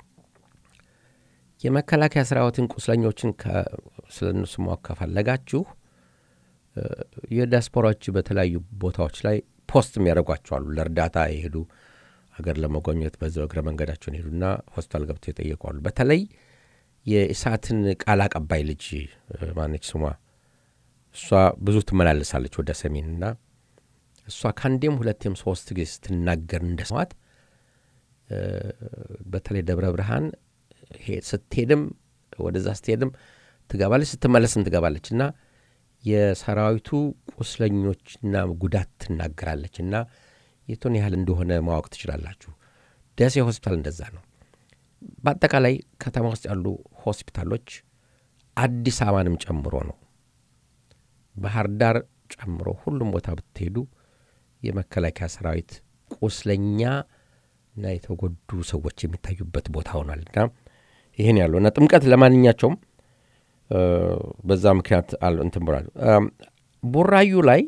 የመከላከያ ሰራዊትን ቁስለኞችን ስለ እነሱ ማወቅ ከፈለጋችሁ የዲያስፖራዎች በተለያዩ ቦታዎች ላይ ፖስት የሚያደርጓቸዋሉ። ለእርዳታ የሄዱ ሀገር ለመጎብኘት በዛው እግረ መንገዳቸውን ሄዱና ሆስፒታል ገብተው ይጠየቋሉ። በተለይ የእሳትን ቃል አቀባይ ልጅ ማነች ስሟ? እሷ ብዙ ትመላለሳለች ወደ ሰሜንና እሷ ከአንዴም ሁለቴም ሶስት ጊዜ ስትናገር እንደሰማት በተለይ ደብረ ብርሃን ስትሄድም ወደዛ ስትሄድም ትገባለች፣ ስትመለስም ትገባለች እና የሰራዊቱ ቁስለኞችና ጉዳት ትናገራለች እና የቱን ያህል እንደሆነ ማወቅ ትችላላችሁ። ደሴ ሆስፒታል እንደዛ ነው። በአጠቃላይ ከተማ ውስጥ ያሉ ሆስፒታሎች አዲስ አበባንም ጨምሮ ነው። ባህር ዳር ጨምሮ ሁሉም ቦታ ብትሄዱ የመከላከያ ሰራዊት ቁስለኛ እና የተጎዱ ሰዎች የሚታዩበት ቦታ ሆኗል እና ይህን ያለው እና ጥምቀት ለማንኛቸውም በዛ ምክንያት እንትን ብሏል። ቡራዩ ላይ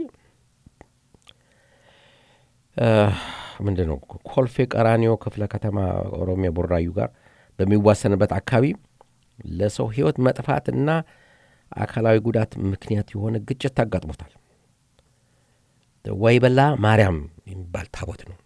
ምንድን ነው ኮልፌ ቀራኒዮ ክፍለ ከተማ ኦሮሚያ ቡራዩ ጋር በሚዋሰንበት አካባቢ ለሰው ሕይወት መጥፋትና አካላዊ ጉዳት ምክንያት የሆነ ግጭት ታጋጥሞታል። ወይበላ ማርያም የሚባል ታቦት ነው።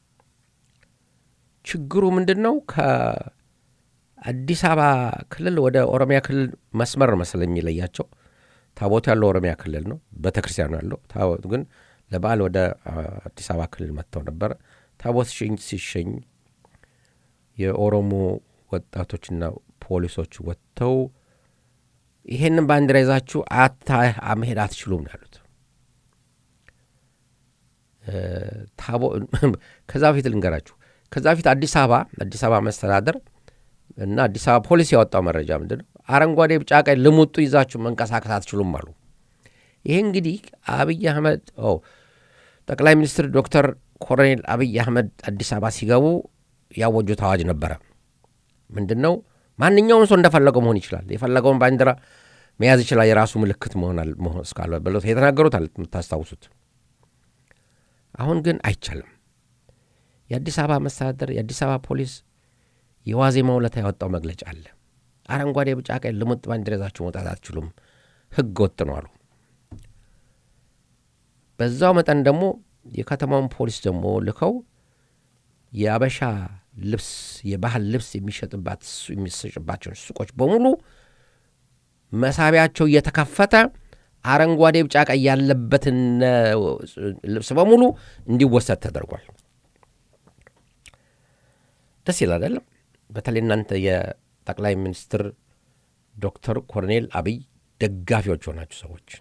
ችግሩ ምንድን ነው? ከአዲስ አበባ ክልል ወደ ኦሮሚያ ክልል መስመር መሰለኝ የሚለያቸው። ታቦቱ ያለው ኦሮሚያ ክልል ነው፣ ቤተ ክርስቲያኑ ያለው። ታቦቱ ግን ለበዓል ወደ አዲስ አበባ ክልል መጥተው ነበረ። ታቦት ሲሸኝ የኦሮሞ ወጣቶችና ፖሊሶች ወጥተው ይሄንን ባንዲራ ይዛችሁ አታ መሄድ አትችሉም ነው ያሉት። ከዛ በፊት ልንገራችሁ። ከዛ በፊት አዲስ አበባ አዲስ አበባ መስተዳደር እና አዲስ አበባ ፖሊስ ያወጣው መረጃ ምንድን ነው? አረንጓዴ፣ ቢጫ፣ ቀይ ልሙጡ ይዛችሁ መንቀሳቀስ አትችሉም አሉ። ይሄ እንግዲህ አብይ አህመድ ጠቅላይ ሚኒስትር ዶክተር ኮሎኔል አብይ አህመድ አዲስ አበባ ሲገቡ ያወጁት አዋጅ ነበረ። ምንድን ነው? ማንኛውም ሰው እንደፈለገው መሆን ይችላል። የፈለገውን ባንዲራ መያዝ ይችላል። የራሱ ምልክት መሆናል መሆን እስካለ ብለው የተናገሩት አለ የምታስታውሱት። አሁን ግን አይቻልም። የአዲስ አበባ መስተዳደር የአዲስ አበባ ፖሊስ የዋዜማ ውለታ ያወጣው መግለጫ አለ። አረንጓዴ፣ ቢጫ፣ ቀይ ልሙጥ ባንዲራ ይዛችሁ መውጣት አትችሉም፣ ህገ ወጥ ነው አሉ። በዛው መጠን ደግሞ የከተማውን ፖሊስ ደግሞ ልከው የአበሻ ልብስ የባህል ልብስ የሚሸጥባት የሚሰጭባቸውን ሱቆች በሙሉ መሳቢያቸው እየተከፈተ አረንጓዴ፣ ቢጫ፣ ቀይ ያለበትን ልብስ በሙሉ እንዲወሰድ ተደርጓል። ደስ ይላል አይደለም? በተለይ እናንተ የጠቅላይ ሚኒስትር ዶክተር ኮሎኔል አብይ ደጋፊዎች ሆናችሁ ሰዎች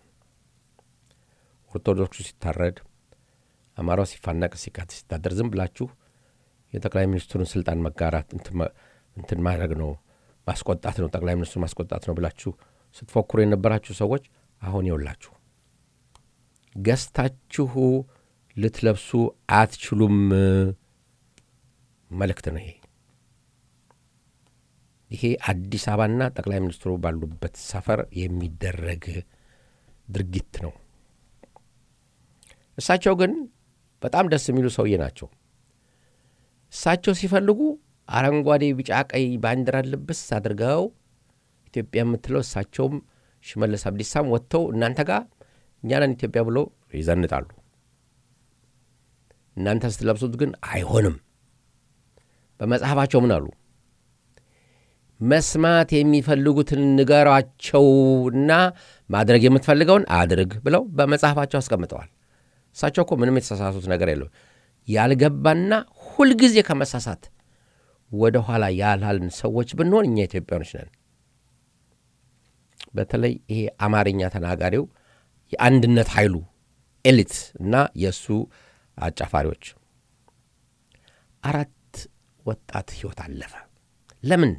ኦርቶዶክሱ ሲታረድ፣ አማራው ሲፋነቅ፣ ሲቃት ሲታደር ዝም ብላችሁ የጠቅላይ ሚኒስትሩን ስልጣን መጋራት እንትን ማድረግ ነው ማስቆጣት ነው ጠቅላይ ሚኒስትሩ ማስቆጣት ነው ብላችሁ ስትፎክሩ የነበራችሁ ሰዎች አሁን ይውላችሁ ገዝታችሁ ልትለብሱ አትችሉም መልእክት ነው ይሄ። ይሄ አዲስ አበባና ጠቅላይ ሚኒስትሩ ባሉበት ሰፈር የሚደረግ ድርጊት ነው። እሳቸው ግን በጣም ደስ የሚሉ ሰውዬ ናቸው። እሳቸው ሲፈልጉ አረንጓዴ፣ ቢጫ፣ ቀይ ባንዲራ ልብስ አድርገው ኢትዮጵያ የምትለው እሳቸውም ሽመልስ አብዲሳም ወጥተው እናንተ ጋር እኛንን ኢትዮጵያ ብለው ይዘንጣሉ። እናንተ ስትለብሱት ግን አይሆንም። በመጽሐፋቸው ምን አሉ? መስማት የሚፈልጉትን ንገሯቸውና ማድረግ የምትፈልገውን አድርግ ብለው በመጽሐፋቸው አስቀምጠዋል። እሳቸው እኮ ምንም የተሳሳቱት ነገር የለው። ያልገባና ሁልጊዜ ከመሳሳት ወደ ኋላ ያላልን ሰዎች ብንሆን እኛ ኢትዮጵያኖች ነን። በተለይ ይሄ አማርኛ ተናጋሪው የአንድነት ኃይሉ ኤሊት እና የእሱ አጫፋሪዎች አራት ወጣት ሕይወት አለፈ። ለምን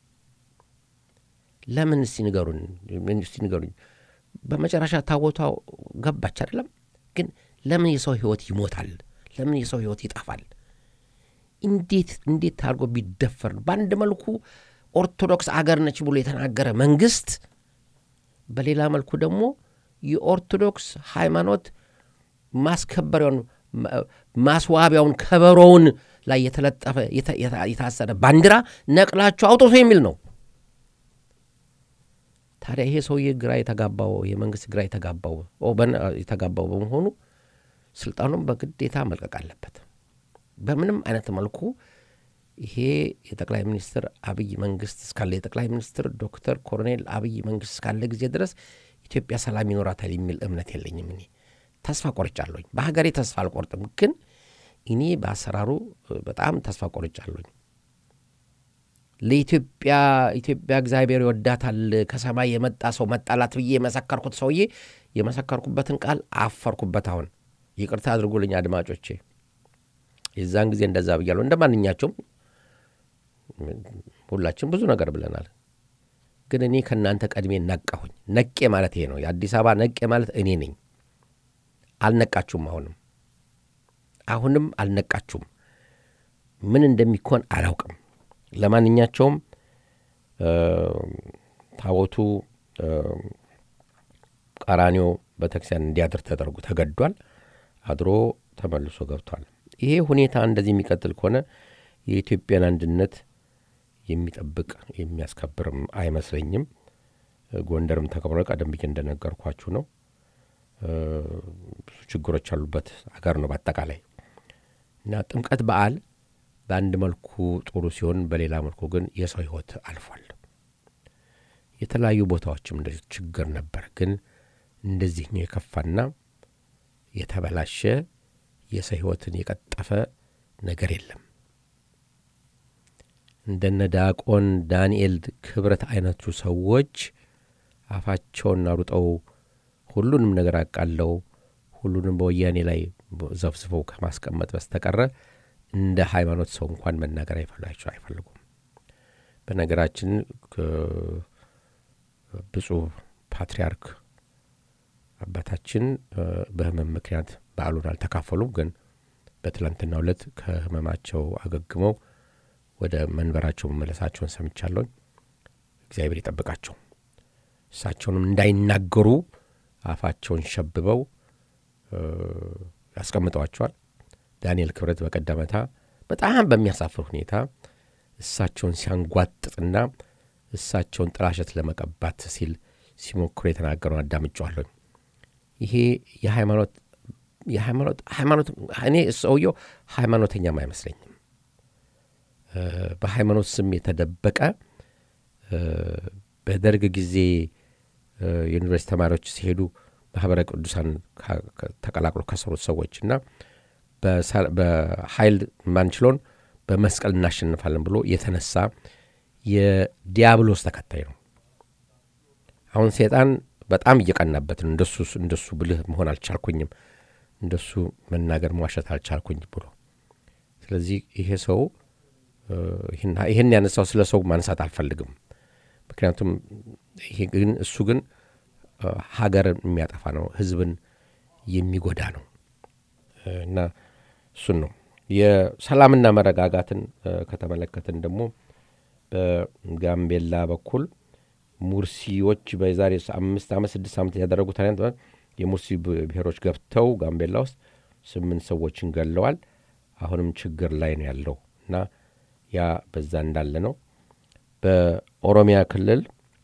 ለምን? እስቲ ንገሩን፣ እስቲ ንገሩኝ። በመጨረሻ ታቦቷ ገባች አይደለም? ግን ለምን የሰው ሕይወት ይሞታል? ለምን የሰው ሕይወት ይጠፋል? እንዴት እንዴት አድርጎ ቢደፈር ነው? በአንድ መልኩ ኦርቶዶክስ አገር ነች ብሎ የተናገረ መንግስት፣ በሌላ መልኩ ደግሞ የኦርቶዶክስ ሃይማኖት ማስከበሪያውን ማስዋቢያውን ከበሮውን ላይ የተለጠፈ የታሰረ ባንዲራ ነቅላችሁ አውጥቶ የሚል ነው። ታዲያ ይሄ ሰውዬ ግራ የተጋባው የመንግስት ግራ የተጋባው የተጋባው በመሆኑ ስልጣኑን በግዴታ መልቀቅ አለበት። በምንም አይነት መልኩ ይሄ የጠቅላይ ሚኒስትር አብይ መንግስት እስካለ የጠቅላይ ሚኒስትር ዶክተር ኮሎኔል አብይ መንግስት እስካለ ጊዜ ድረስ ኢትዮጵያ ሰላም ይኖራታል የሚል እምነት የለኝም። እኔ ተስፋ ቆርጫለሁኝ። በሀገሬ ተስፋ አልቆርጥም፣ ግን እኔ በአሰራሩ በጣም ተስፋ ቆርጫለሁኝ። ለኢትዮጵያ ኢትዮጵያ እግዚአብሔር ይወዳታል ከሰማይ የመጣ ሰው መጣላት ብዬ የመሰከርኩት ሰውዬ የመሰከርኩበትን ቃል አፈርኩበት። አሁን ይቅርታ አድርጉልኝ አድማጮቼ። የዛን ጊዜ እንደዛ ብያለሁ። እንደ ማንኛቸውም ሁላችን ብዙ ነገር ብለናል። ግን እኔ ከእናንተ ቀድሜ ነቃሁኝ። ነቄ ማለት ይሄ ነው። የአዲስ አበባ ነቄ ማለት እኔ ነኝ። አልነቃችሁም። አሁንም አሁንም አልነቃችሁም። ምን እንደሚኮን አላውቅም። ለማንኛቸውም ታቦቱ ቀራኒዮ ቤተክርስቲያን እንዲያድር ተደርጎ ተገዷል። አድሮ ተመልሶ ገብቷል። ይሄ ሁኔታ እንደዚህ የሚቀጥል ከሆነ የኢትዮጵያን አንድነት የሚጠብቅ የሚያስከብርም አይመስለኝም። ጎንደርም ተከብሮ ቀደም ብዬ እንደነገርኳችሁ ነው። ብዙ ችግሮች ያሉበት አገር ነው በአጠቃላይ እና ጥምቀት በዓል በአንድ መልኩ ጥሩ ሲሆን፣ በሌላ መልኩ ግን የሰው ሕይወት አልፏል። የተለያዩ ቦታዎችም እንደዚህ ችግር ነበር። ግን እንደዚህኛው የከፋና የተበላሸ የሰው ሕይወትን የቀጠፈ ነገር የለም። እንደነ ዲያቆን ዳንኤል ክብረት አይነቱ ሰዎች አፋቸውን አሩጠው ሁሉንም ነገር አቃለው ሁሉንም በወያኔ ላይ ዘፍዝፈው ከማስቀመጥ በስተቀረ እንደ ሃይማኖት ሰው እንኳን መናገር አይፈላቸው አይፈልጉም። በነገራችን ብፁዕ ፓትርያርክ አባታችን በሕመም ምክንያት በዓሉን አልተካፈሉም። ግን በትላንትናው ዕለት ከሕመማቸው አገግመው ወደ መንበራቸው መመለሳቸውን ሰምቻለሁ። እግዚአብሔር ይጠብቃቸው። እሳቸውንም እንዳይናገሩ አፋቸውን ሸብበው ያስቀምጠዋቸዋል። ዳንኤል ክብረት በቀደመታ በጣም በሚያሳፍር ሁኔታ እሳቸውን ሲያንጓጥጥና እሳቸውን ጥላሸት ለመቀባት ሲል ሲሞክሩ የተናገረውን አዳምጫዋለሁ። ይሄ የሃይማኖት የሃይማኖት ሃይማኖት እኔ ሰውየው ሃይማኖተኛም አይመስለኝም። በሃይማኖት ስም የተደበቀ በደርግ ጊዜ የዩኒቨርሲቲ ተማሪዎች ሲሄዱ ማህበረ ቅዱሳን ተቀላቅሎ ከሰሩት ሰዎች እና በኃይል ማንችለውን በመስቀል እናሸንፋለን ብሎ የተነሳ የዲያብሎስ ተከታይ ነው። አሁን ሴጣን በጣም እየቀናበት ነው። እንደሱ እንደሱ ብልህ መሆን አልቻልኩኝም፣ እንደሱ መናገር መዋሸት አልቻልኩኝ ብሎ ስለዚህ ይሄ ሰው ይህን ያነሳው ስለ ሰው ማንሳት አልፈልግም። ምክንያቱም ይሄ ግን እሱ ግን ሀገርን የሚያጠፋ ነው፣ ህዝብን የሚጎዳ ነው እና እሱን ነው የሰላምና መረጋጋትን ከተመለከትን ደግሞ በጋምቤላ በኩል ሙርሲዎች በዛሬ አምስት ዓመት ስድስት ዓመት ያደረጉት አይነት የሙርሲ ብሔሮች ገብተው ጋምቤላ ውስጥ ስምንት ሰዎችን ገለዋል። አሁንም ችግር ላይ ነው ያለው እና ያ በዛ እንዳለ ነው። በኦሮሚያ ክልል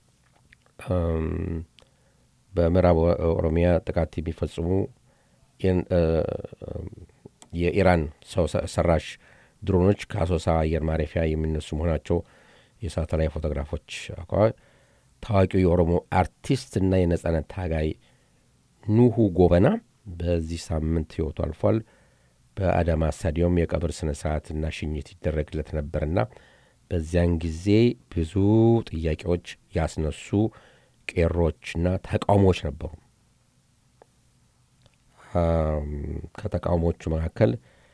በምዕራብ ኦሮሚያ ጥቃት የሚፈጽሙ የኢራን ሰው ሰራሽ ድሮኖች ከአሶሳ አየር ማረፊያ የሚነሱ መሆናቸው የሳተላይት ፎቶግራፎች አኳ ታዋቂው የኦሮሞ አርቲስት እና የነጻነት ታጋይ ኑሁ ጎበና በዚህ ሳምንት ህይወቱ አልፏል። በአዳማ ስታዲየም የቀብር ስነ ስርዓትና ሽኝት ይደረግለት ነበርና በዚያን ጊዜ ብዙ ጥያቄዎች ያስነሱ ቄሮችና ተቃውሞዎች ነበሩ። ከተቃውሞቹ መካከል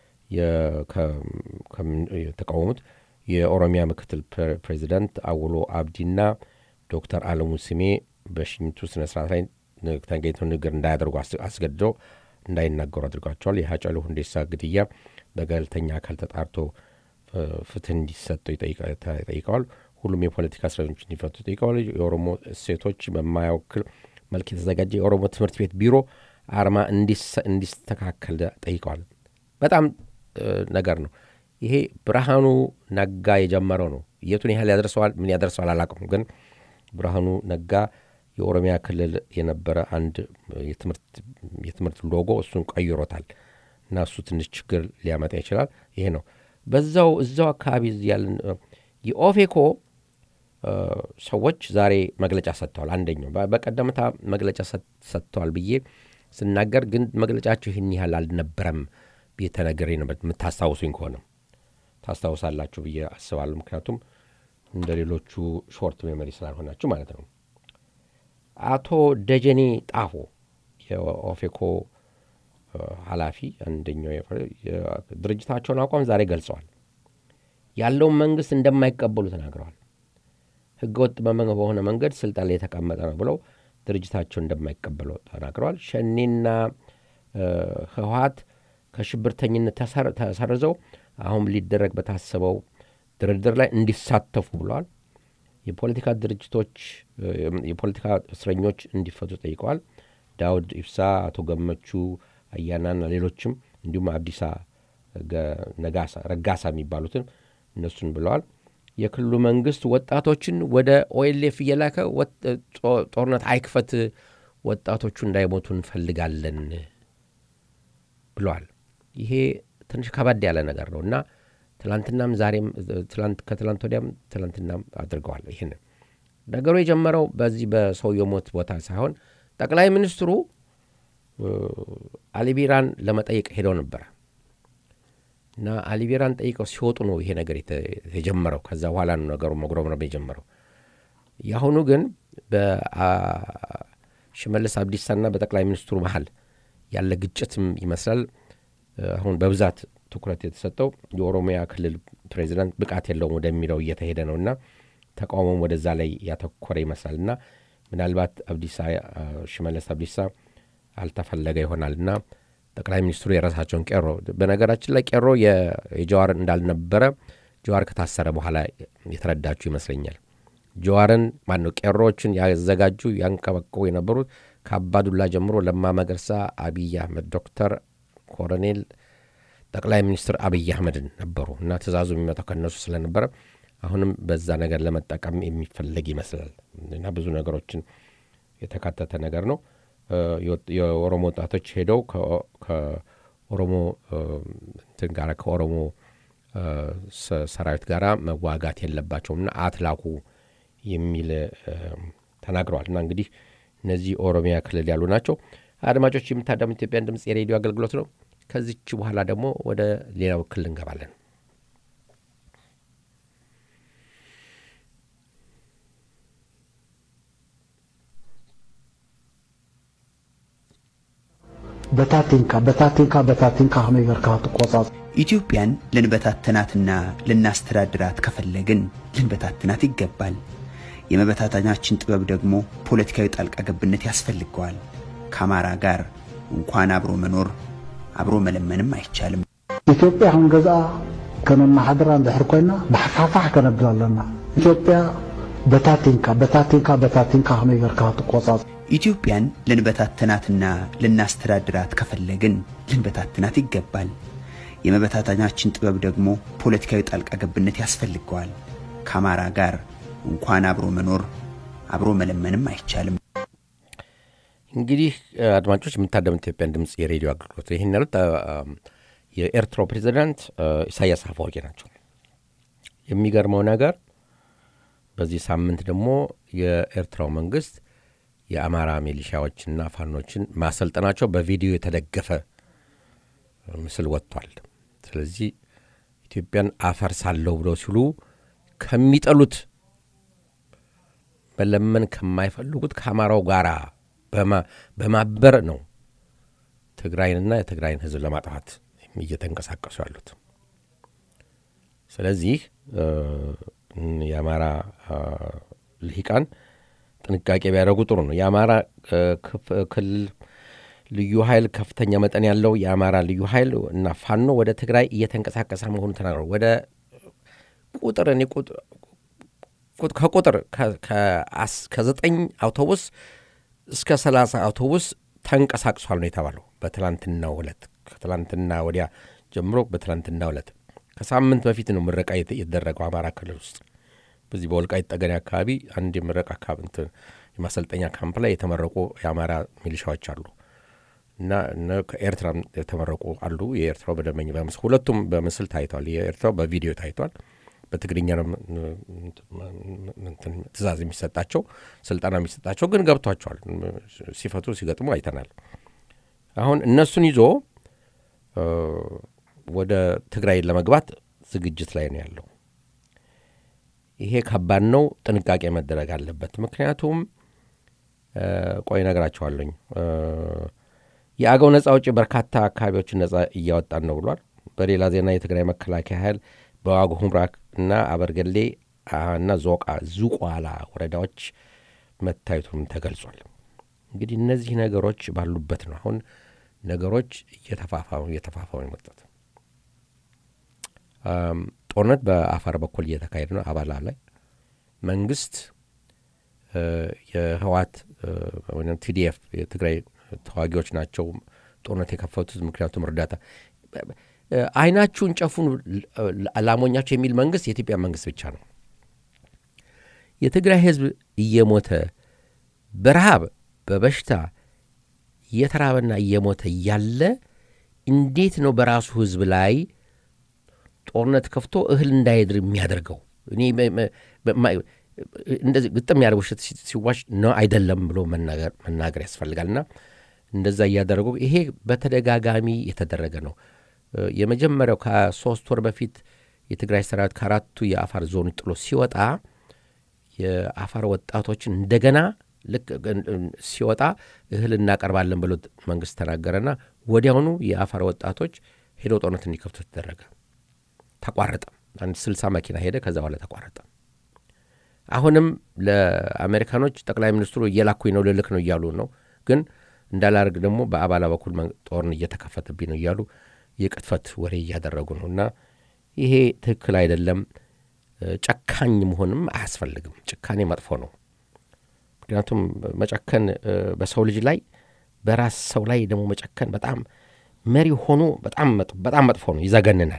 የተቃወሙት የኦሮሚያ ምክትል ፕሬዚዳንት አውሎ አብዲና ዶክተር አለሙ ስሜ በሽኝቱ ስነ ስርዓት ላይ ተገኝተው ንግግር እንዳያደርጉ አስገድደው እንዳይናገሩ አድርጓቸዋል። የሀጫሉ ሁንዴሳ ግድያ በገለልተኛ አካል ተጣርቶ ፍትህ እንዲሰጠው ጠይቀዋል። ሁሉም የፖለቲካ እስረኞች እንዲፈቱ ጠይቀዋል። የኦሮሞ እሴቶች በማያወክል መልክ የተዘጋጀ የኦሮሞ ትምህርት ቤት ቢሮ አርማ እንዲስተካከል ጠይቀዋል። በጣም ነገር ነው ይሄ። ብርሃኑ ነጋ የጀመረው ነው። የቱን ያህል ያደርሰዋል ምን ያደርሰዋል አላውቅም፣ ግን ብርሃኑ ነጋ የኦሮሚያ ክልል የነበረ አንድ የትምህርት ሎጎ እሱን ቀይሮታል እና እሱ ትንሽ ችግር ሊያመጣ ይችላል። ይሄ ነው በዛው እዛው አካባቢ ያለን የኦፌኮ ሰዎች ዛሬ መግለጫ ሰጥተዋል። አንደኛው በቀደምታ መግለጫ ሰጥተዋል ብዬ ስናገር ግን መግለጫቸው ይህን ያህል አልነበረም ብዬ ተነግሬ ነበር። የምታስታውሱኝ ከሆነ ታስታውሳላችሁ ብዬ አስባለሁ። ምክንያቱም እንደ ሌሎቹ ሾርት ሜሞሪ ስላልሆናችሁ ማለት ነው። አቶ ደጀኔ ጣፎ የኦፌኮ ኃላፊ አንደኛው ድርጅታቸውን አቋም ዛሬ ገልጸዋል። ያለውን መንግስት እንደማይቀበሉ ተናግረዋል። ህገወጥ በሆነ መንገድ ስልጣን ላይ የተቀመጠ ነው ብለው ድርጅታቸው እንደማይቀበሉ ተናግረዋል። ሸኔና ህወሀት ከሽብርተኝነት ተሰርዘው አሁን ሊደረግ በታሰበው ድርድር ላይ እንዲሳተፉ ብለዋል። የፖለቲካ ድርጅቶች የፖለቲካ እስረኞች እንዲፈቱ ጠይቀዋል። ዳውድ ኢብሳ፣ አቶ ገመቹ አያናና ሌሎችም እንዲሁም አብዲሳ ረጋሳ የሚባሉትን እነሱን ብለዋል። የክልሉ መንግስት ወጣቶችን ወደ ኦኤልኤፍ እየላከ ጦርነት አይክፈት፣ ወጣቶቹ እንዳይሞቱ እንፈልጋለን ብለዋል። ይሄ ትንሽ ከበድ ያለ ነገር ነው እና ትላንትናም ዛሬም ከትላንት ወዲያም ትላንትናም አድርገዋል። ይህን ነገሩ የጀመረው በዚህ በሰውየው ሞት ቦታ ሳይሆን ጠቅላይ ሚኒስትሩ አሊቢራን ለመጠየቅ ሄደው ነበረ እና አሊቢራን ጠይቀው ሲወጡ ነው ይሄ ነገር የጀመረው። ከዛ በኋላ ነው ነገሩ መጉረምረም የጀመረው። የአሁኑ ግን በሽመልስ አብዲሳና በጠቅላይ ሚኒስትሩ መሀል ያለ ግጭትም ይመስላል አሁን በብዛት ትኩረት የተሰጠው የኦሮሚያ ክልል ፕሬዚዳንት ብቃት የለውም ወደሚለው እየተሄደ ነው እና ተቃውሞም ወደዛ ላይ ያተኮረ ይመስላል እና ምናልባት አብዲሳ ሽመለስ አብዲሳ አልተፈለገ ይሆናል እና ጠቅላይ ሚኒስትሩ የራሳቸውን ቄሮ በነገራችን ላይ ቄሮ የጀዋር እንዳልነበረ ጀዋር ከታሰረ በኋላ የተረዳችሁ ይመስለኛል። ጀዋርን ማነው ቄሮዎችን ያዘጋጁ ያንቀበቀቡ የነበሩት ከአባዱላ ጀምሮ ለማ መገርሳ፣ አብይ አህመድ፣ ዶክተር ኮሎኔል ጠቅላይ ሚኒስትር አብይ አህመድን ነበሩ እና ትእዛዙ የሚመጣው ከእነሱ ስለነበረ አሁንም በዛ ነገር ለመጠቀም የሚፈለግ ይመስላል እና ብዙ ነገሮችን የተካተተ ነገር ነው። የኦሮሞ ወጣቶች ሄደው ከኦሮሞ እንትን ጋር ከኦሮሞ ሰራዊት ጋር መዋጋት የለባቸውም እና አትላኩ የሚል ተናግረዋል። እና እንግዲህ እነዚህ ኦሮሚያ ክልል ያሉ ናቸው። አድማጮች የምታዳሙ ኢትዮጵያን ድምፅ የሬዲዮ አገልግሎት ነው። ከዚች በኋላ ደግሞ ወደ ሌላው ክልል እንገባለን። በታቲንካ በታቲንካ በታቲንካ ከመይ ጌርካ ትቆጻጽ ኢትዮጵያን ልንበታትናትና ልናስተዳድራት ከፈለግን ልንበታትናት ይገባል። የመበታተናችን ጥበብ ደግሞ ፖለቲካዊ ጣልቃ ገብነት ያስፈልገዋል። ከአማራ ጋር እንኳን አብሮ መኖር አብሮ መለመንም አይቻልም። ኢትዮጵያ አሁን ገዛ ከመማሓደራ እንድሕር ኮይና ብሓፋፋሕ ከነብል ኣለና ኢትዮጵያ በታቲንካ በታቲንካ በታቲንካ ከመይ ጌርካ ትቆጻጽ ኢትዮጵያን ልንበታትናትና ልናስተዳድራት ከፈለግን ልንበታትናት ይገባል። የመበታተናችን ጥበብ ደግሞ ፖለቲካዊ ጣልቃ ገብነት ያስፈልገዋል። ከአማራ ጋር እንኳን አብሮ መኖር አብሮ መለመንም አይቻልም። እንግዲህ አድማጮች የምታደሙት ኢትዮጵያን ድምፅ የሬዲዮ አገልግሎት ይህን ያሉት የኤርትራው ፕሬዚዳንት ኢሳያስ አፈወርቂ ናቸው። የሚገርመው ነገር በዚህ ሳምንት ደግሞ የኤርትራው መንግስት የአማራ ሚሊሻዎችና ፋኖችን ማሰልጠናቸው በቪዲዮ የተደገፈ ምስል ወጥቷል። ስለዚህ ኢትዮጵያን አፈርሳለሁ ብለው ሲሉ ከሚጠሉት መለመን ከማይፈልጉት ከአማራው ጋር በማበር ነው ትግራይንና የትግራይን ሕዝብ ለማጥፋት እየተንቀሳቀሱ ያሉት። ስለዚህ የአማራ ልሂቃን ጥንቃቄ ቢያደርጉ ጥሩ ነው። የአማራ ክልል ልዩ ኃይል ከፍተኛ መጠን ያለው የአማራ ልዩ ኃይል እና ፋኖ ወደ ትግራይ እየተንቀሳቀሰ መሆኑ ተናግረው ወደ ቁጥር እኔ ከቁጥር ከዘጠኝ አውቶቡስ እስከ ሰላሳ አውቶቡስ ተንቀሳቅሷል ነው የተባለው በትላንትናው ዕለት ከትላንትና ወዲያ ጀምሮ በትላንትናው ዕለት ከሳምንት በፊት ነው ምረቃ የተደረገው አማራ ክልል ውስጥ በዚህ በወልቃይት ጠገዴ አካባቢ አንድ የምረቃ የማሰልጠኛ ካምፕ ላይ የተመረቁ የአማራ ሚሊሻዎች አሉ እና ከኤርትራ የተመረቁ አሉ። የኤርትራው በደመኝ በምስል ሁለቱም በምስል ታይቷል። የኤርትራው በቪዲዮ ታይቷል። በትግርኛ ትእዛዝ የሚሰጣቸው ስልጠና የሚሰጣቸው ግን ገብቷቸዋል። ሲፈቱ ሲገጥሙ አይተናል። አሁን እነሱን ይዞ ወደ ትግራይ ለመግባት ዝግጅት ላይ ነው ያለው። ይሄ ከባድ ነው። ጥንቃቄ መደረግ አለበት። ምክንያቱም ቆይ እነግራቸዋለኝ። የአገው ነጻ አውጪ በርካታ አካባቢዎችን ነጻ እያወጣን ነው ብሏል። በሌላ ዜና የትግራይ መከላከያ ኃይል በዋግ ሁምራ እና አበርገሌ እና ዞቃ ዙቋላ ወረዳዎች መታየቱንም ተገልጿል። እንግዲህ እነዚህ ነገሮች ባሉበት ነው አሁን ነገሮች እየተፋፋሙ እየተፋፋሙ የመጡት። ጦርነት በአፋር በኩል እየተካሄደ ነው። አባላ ላይ መንግስት የህዋት ወይም ቲዲኤፍ የትግራይ ተዋጊዎች ናቸው ጦርነት የከፈቱት ምክንያቱም እርዳታ አይናችሁን ጨፉን ላሞኛቸው የሚል መንግስት የኢትዮጵያ መንግስት ብቻ ነው። የትግራይ ህዝብ እየሞተ በረሃብ በበሽታ እየተራበና እየሞተ እያለ እንዴት ነው በራሱ ህዝብ ላይ ጦርነት ከፍቶ እህል እንዳይድር የሚያደርገው? እኔ እንደዚህ ግጥም ያደርግ ውሸት ሲዋሽ ነው አይደለም ብሎ መናገር ያስፈልጋልና እንደዛ እያደረጉ ይሄ በተደጋጋሚ የተደረገ ነው። የመጀመሪያው ከሶስት ወር በፊት የትግራይ ሰራዊት ከአራቱ የአፋር ዞን ጥሎ ሲወጣ የአፋር ወጣቶችን እንደገና ልክ ሲወጣ እህል እናቀርባለን ብሎ መንግስት ተናገረና ወዲያውኑ የአፋር ወጣቶች ሄደው ጦርነት እንዲከፍቱ ተደረገ። ተቋረጠ። አንድ ስልሳ መኪና ሄደ። ከዛ በኋላ ተቋረጠ። አሁንም ለአሜሪካኖች ጠቅላይ ሚኒስትሩ እየላኩኝ ነው ልልክ ነው እያሉ ነው። ግን እንዳላርግ ደግሞ በአባላ በኩል ጦርን እየተከፈተብኝ ነው እያሉ የቅጥፈት ወሬ እያደረጉ ነው እና ይሄ ትክክል አይደለም። ጨካኝ መሆንም አያስፈልግም። ጭካኔ መጥፎ ነው። ምክንያቱም መጨከን በሰው ልጅ ላይ በራስ ሰው ላይ ደግሞ መጨከን በጣም መሪ ሆኖ በጣም መጥፎ ነው፣ ይዘገንናል።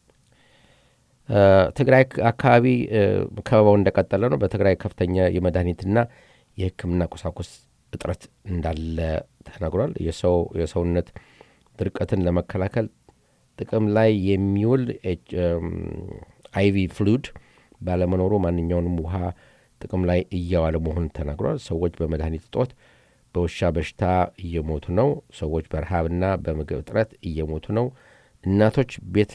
ትግራይ አካባቢ ከበባው እንደቀጠለ ነው። በትግራይ ከፍተኛ የመድኃኒትና የሕክምና ቁሳቁስ እጥረት እንዳለ ተነግሯል። የሰውነት ድርቀትን ለመከላከል ጥቅም ላይ የሚውል አይቪ ፍሉድ ባለመኖሩ ማንኛውንም ውሃ ጥቅም ላይ እያዋለ መሆኑን ተናግሯል። ሰዎች በመድኃኒት እጦት በውሻ በሽታ እየሞቱ ነው። ሰዎች በረሃብና በምግብ እጥረት እየሞቱ ነው። እናቶች ቤት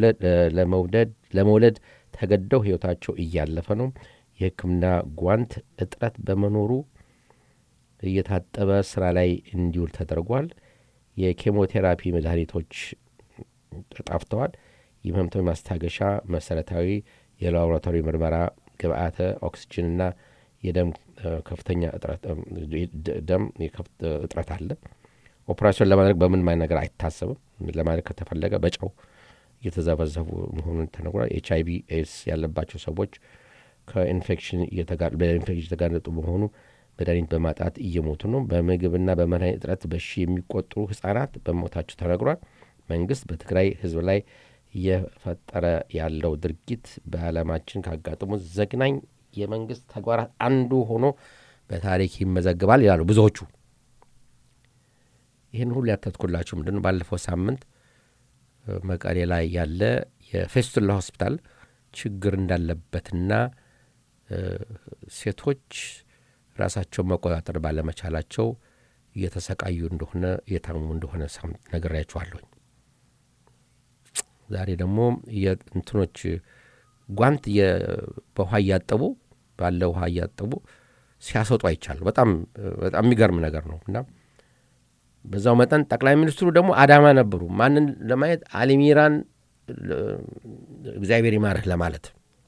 ለመውለድ ተገደው ሕይወታቸው እያለፈ ነው። የሕክምና ጓንት እጥረት በመኖሩ እየታጠበ ስራ ላይ እንዲውል ተደርጓል። የኬሞቴራፒ መድኃኒቶች ጠፍተዋል። የህመምተኞች ማስታገሻ፣ መሰረታዊ የላቦራቶሪ ምርመራ ግብአተ ኦክስጅንና የደም ከፍተኛ ደም እጥረት አለ። ኦፕራሲዮን ለማድረግ በምንም አይነት ነገር አይታሰብም። ለማድረግ ከተፈለገ በጨው እየተዘበዘቡ መሆኑን ተነግሯል። ኤች አይቪ ኤድስ ያለባቸው ሰዎች ከኢንፌክሽን የተጋለጡ በመሆኑ መድኃኒት በማጣት እየሞቱ ነው። በምግብና በመድኃኒት እጥረት በሺ የሚቆጠሩ ህጻናት በሞታቸው ተነግሯል። መንግስት በትግራይ ህዝብ ላይ እየፈጠረ ያለው ድርጊት በዓለማችን ካጋጠሙ ዘግናኝ የመንግስት ተግባራት አንዱ ሆኖ በታሪክ ይመዘግባል ይላሉ ብዙዎቹ። ይህን ሁሉ ያተትኩላችሁ ምንድን ነው ባለፈው ሳምንት መቀሌ ላይ ያለ የፌስቱላ ሆስፒታል ችግር እንዳለበትና ሴቶች ራሳቸውን መቆጣጠር ባለመቻላቸው እየተሰቃዩ እንደሆነ እየታመሙ እንደሆነ ነግሬያችኋለሁኝ። ዛሬ ደግሞ የእንትኖች ጓንት በውሃ እያጠቡ ባለ ውሃ እያጠቡ ሲያሰጡ አይቻሉ። በጣም በጣም የሚገርም ነገር ነው እና በዛው መጠን ጠቅላይ ሚኒስትሩ ደግሞ አዳማ ነበሩ። ማንን ለማየት አሊሚራን እግዚአብሔር ይማርህ ለማለት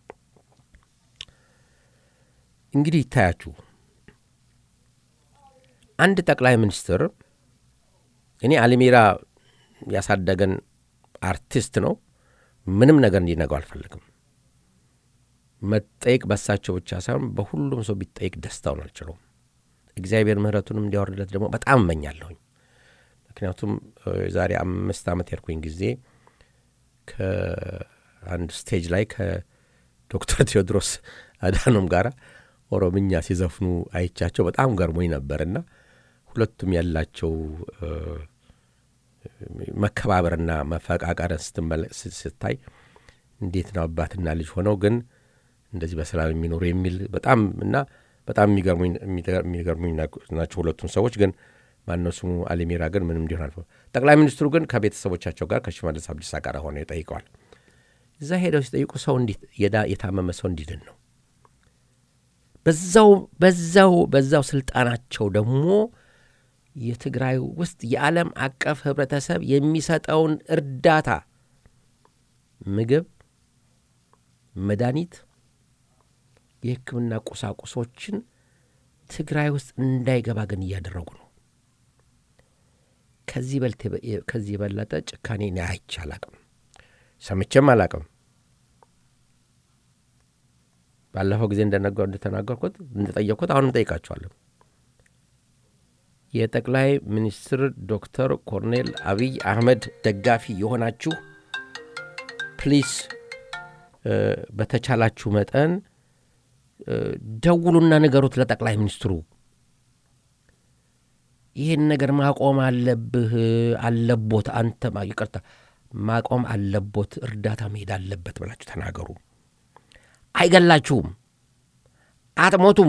እንግዲህ ይታያችሁ። አንድ ጠቅላይ ሚኒስትር እኔ አሊሚራ ያሳደገን አርቲስት ነው። ምንም ነገር እንዲነገው አልፈልግም። መጠየቅ በሳቸው ብቻ ሳይሆን በሁሉም ሰው ቢጠየቅ ደስታውን አልችለውም። እግዚአብሔር ምሕረቱንም እንዲያወርድለት ደግሞ በጣም እመኛለሁኝ። ምክንያቱም የዛሬ አምስት ዓመት የርኩኝ ጊዜ ከአንድ ስቴጅ ላይ ከዶክተር ቴዎድሮስ አዳኖም ጋር ኦሮምኛ ሲዘፍኑ አይቻቸው በጣም ገርሞኝ ነበርና ሁለቱም ያላቸው መከባበርና መፈቃቀርን ስታይ እንዴት ነው አባትና ልጅ ሆነው ግን እንደዚህ በሰላም የሚኖሩ የሚል በጣም እና በጣም የሚገርሙኝ ናቸው ሁለቱም ሰዎች ግን ማነው ስሙ አሊሚራ ግን ምንም እንዲሆን አልፈ ጠቅላይ ሚኒስትሩ ግን ከቤተሰቦቻቸው ጋር ከሽመልስ አብዲሳ ጋር ሆነው ይጠይቀዋል። እዛ ሄደው ሲጠይቁ ሰው የታመመ ሰው እንዲድን ነው። በዛው በዛው በዛው ስልጣናቸው ደግሞ የትግራይ ውስጥ የዓለም አቀፍ ህብረተሰብ የሚሰጠውን እርዳታ ምግብ፣ መድኃኒት፣ የሕክምና ቁሳቁሶችን ትግራይ ውስጥ እንዳይገባ ግን እያደረጉ ነው። ከዚህ የበለጠ ጭካኔ እኔ አይቼ አላቅም፣ ሰምቼም አላቅም። ባለፈው ጊዜ እንደተናገርኩት እንደጠየቅኩት አሁንም ጠይቃቸዋለሁ። የጠቅላይ ሚኒስትር ዶክተር ኮርኔል አብይ አህመድ ደጋፊ የሆናችሁ ፕሊስ በተቻላችሁ መጠን ደውሉና ንገሩት ለጠቅላይ ሚኒስትሩ ይህን ነገር ማቆም አለብህ አለቦት አንተ ይቅርታ ማቆም አለቦት እርዳታ መሄድ አለበት ብላችሁ ተናገሩ። አይገላችሁም፣ አትሞቱም።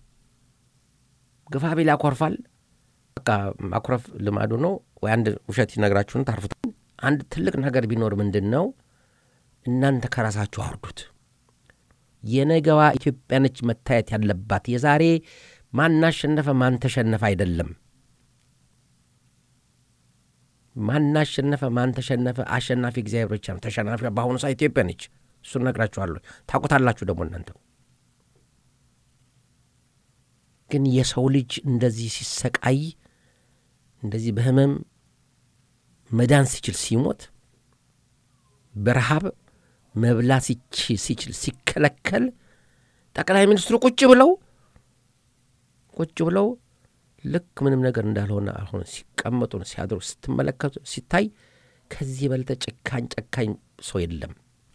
ግፋ ቢል ያኮርፋል። በቃ ማኩረፍ ልማዱ ነው። ወይ አንድ ውሸት ይነግራችሁን ታርፉት። አንድ ትልቅ ነገር ቢኖር ምንድን ነው? እናንተ ከራሳችሁ አውርዱት። የነገዋ ኢትዮጵያ ነች መታየት ያለባት። የዛሬ ማን አሸነፈ ማን ተሸነፈ አይደለም። ማን አሸነፈ ማን ተሸነፈ፣ አሸናፊ እግዚአብሔር ብቻ ነው። ተሸናፊ በአሁኑ ሰዓት ኢትዮጵያ ነች። እሱን ነግራችኋለሁ። ታውቁታላችሁ ደግሞ እናንተ። ግን የሰው ልጅ እንደዚህ ሲሰቃይ እንደዚህ በህመም መዳን ሲችል ሲሞት በረሃብ መብላት ሲችል ሲከለከል ጠቅላይ ሚኒስትሩ ቁጭ ብለው ቁጭ ብለው ልክ ምንም ነገር እንዳልሆነ አልሆነ ሲቀመጡ ሲያድሩ ስትመለከቱ ሲታይ ከዚህ የበለጠ ጨካኝ ጨካኝ ሰው የለም።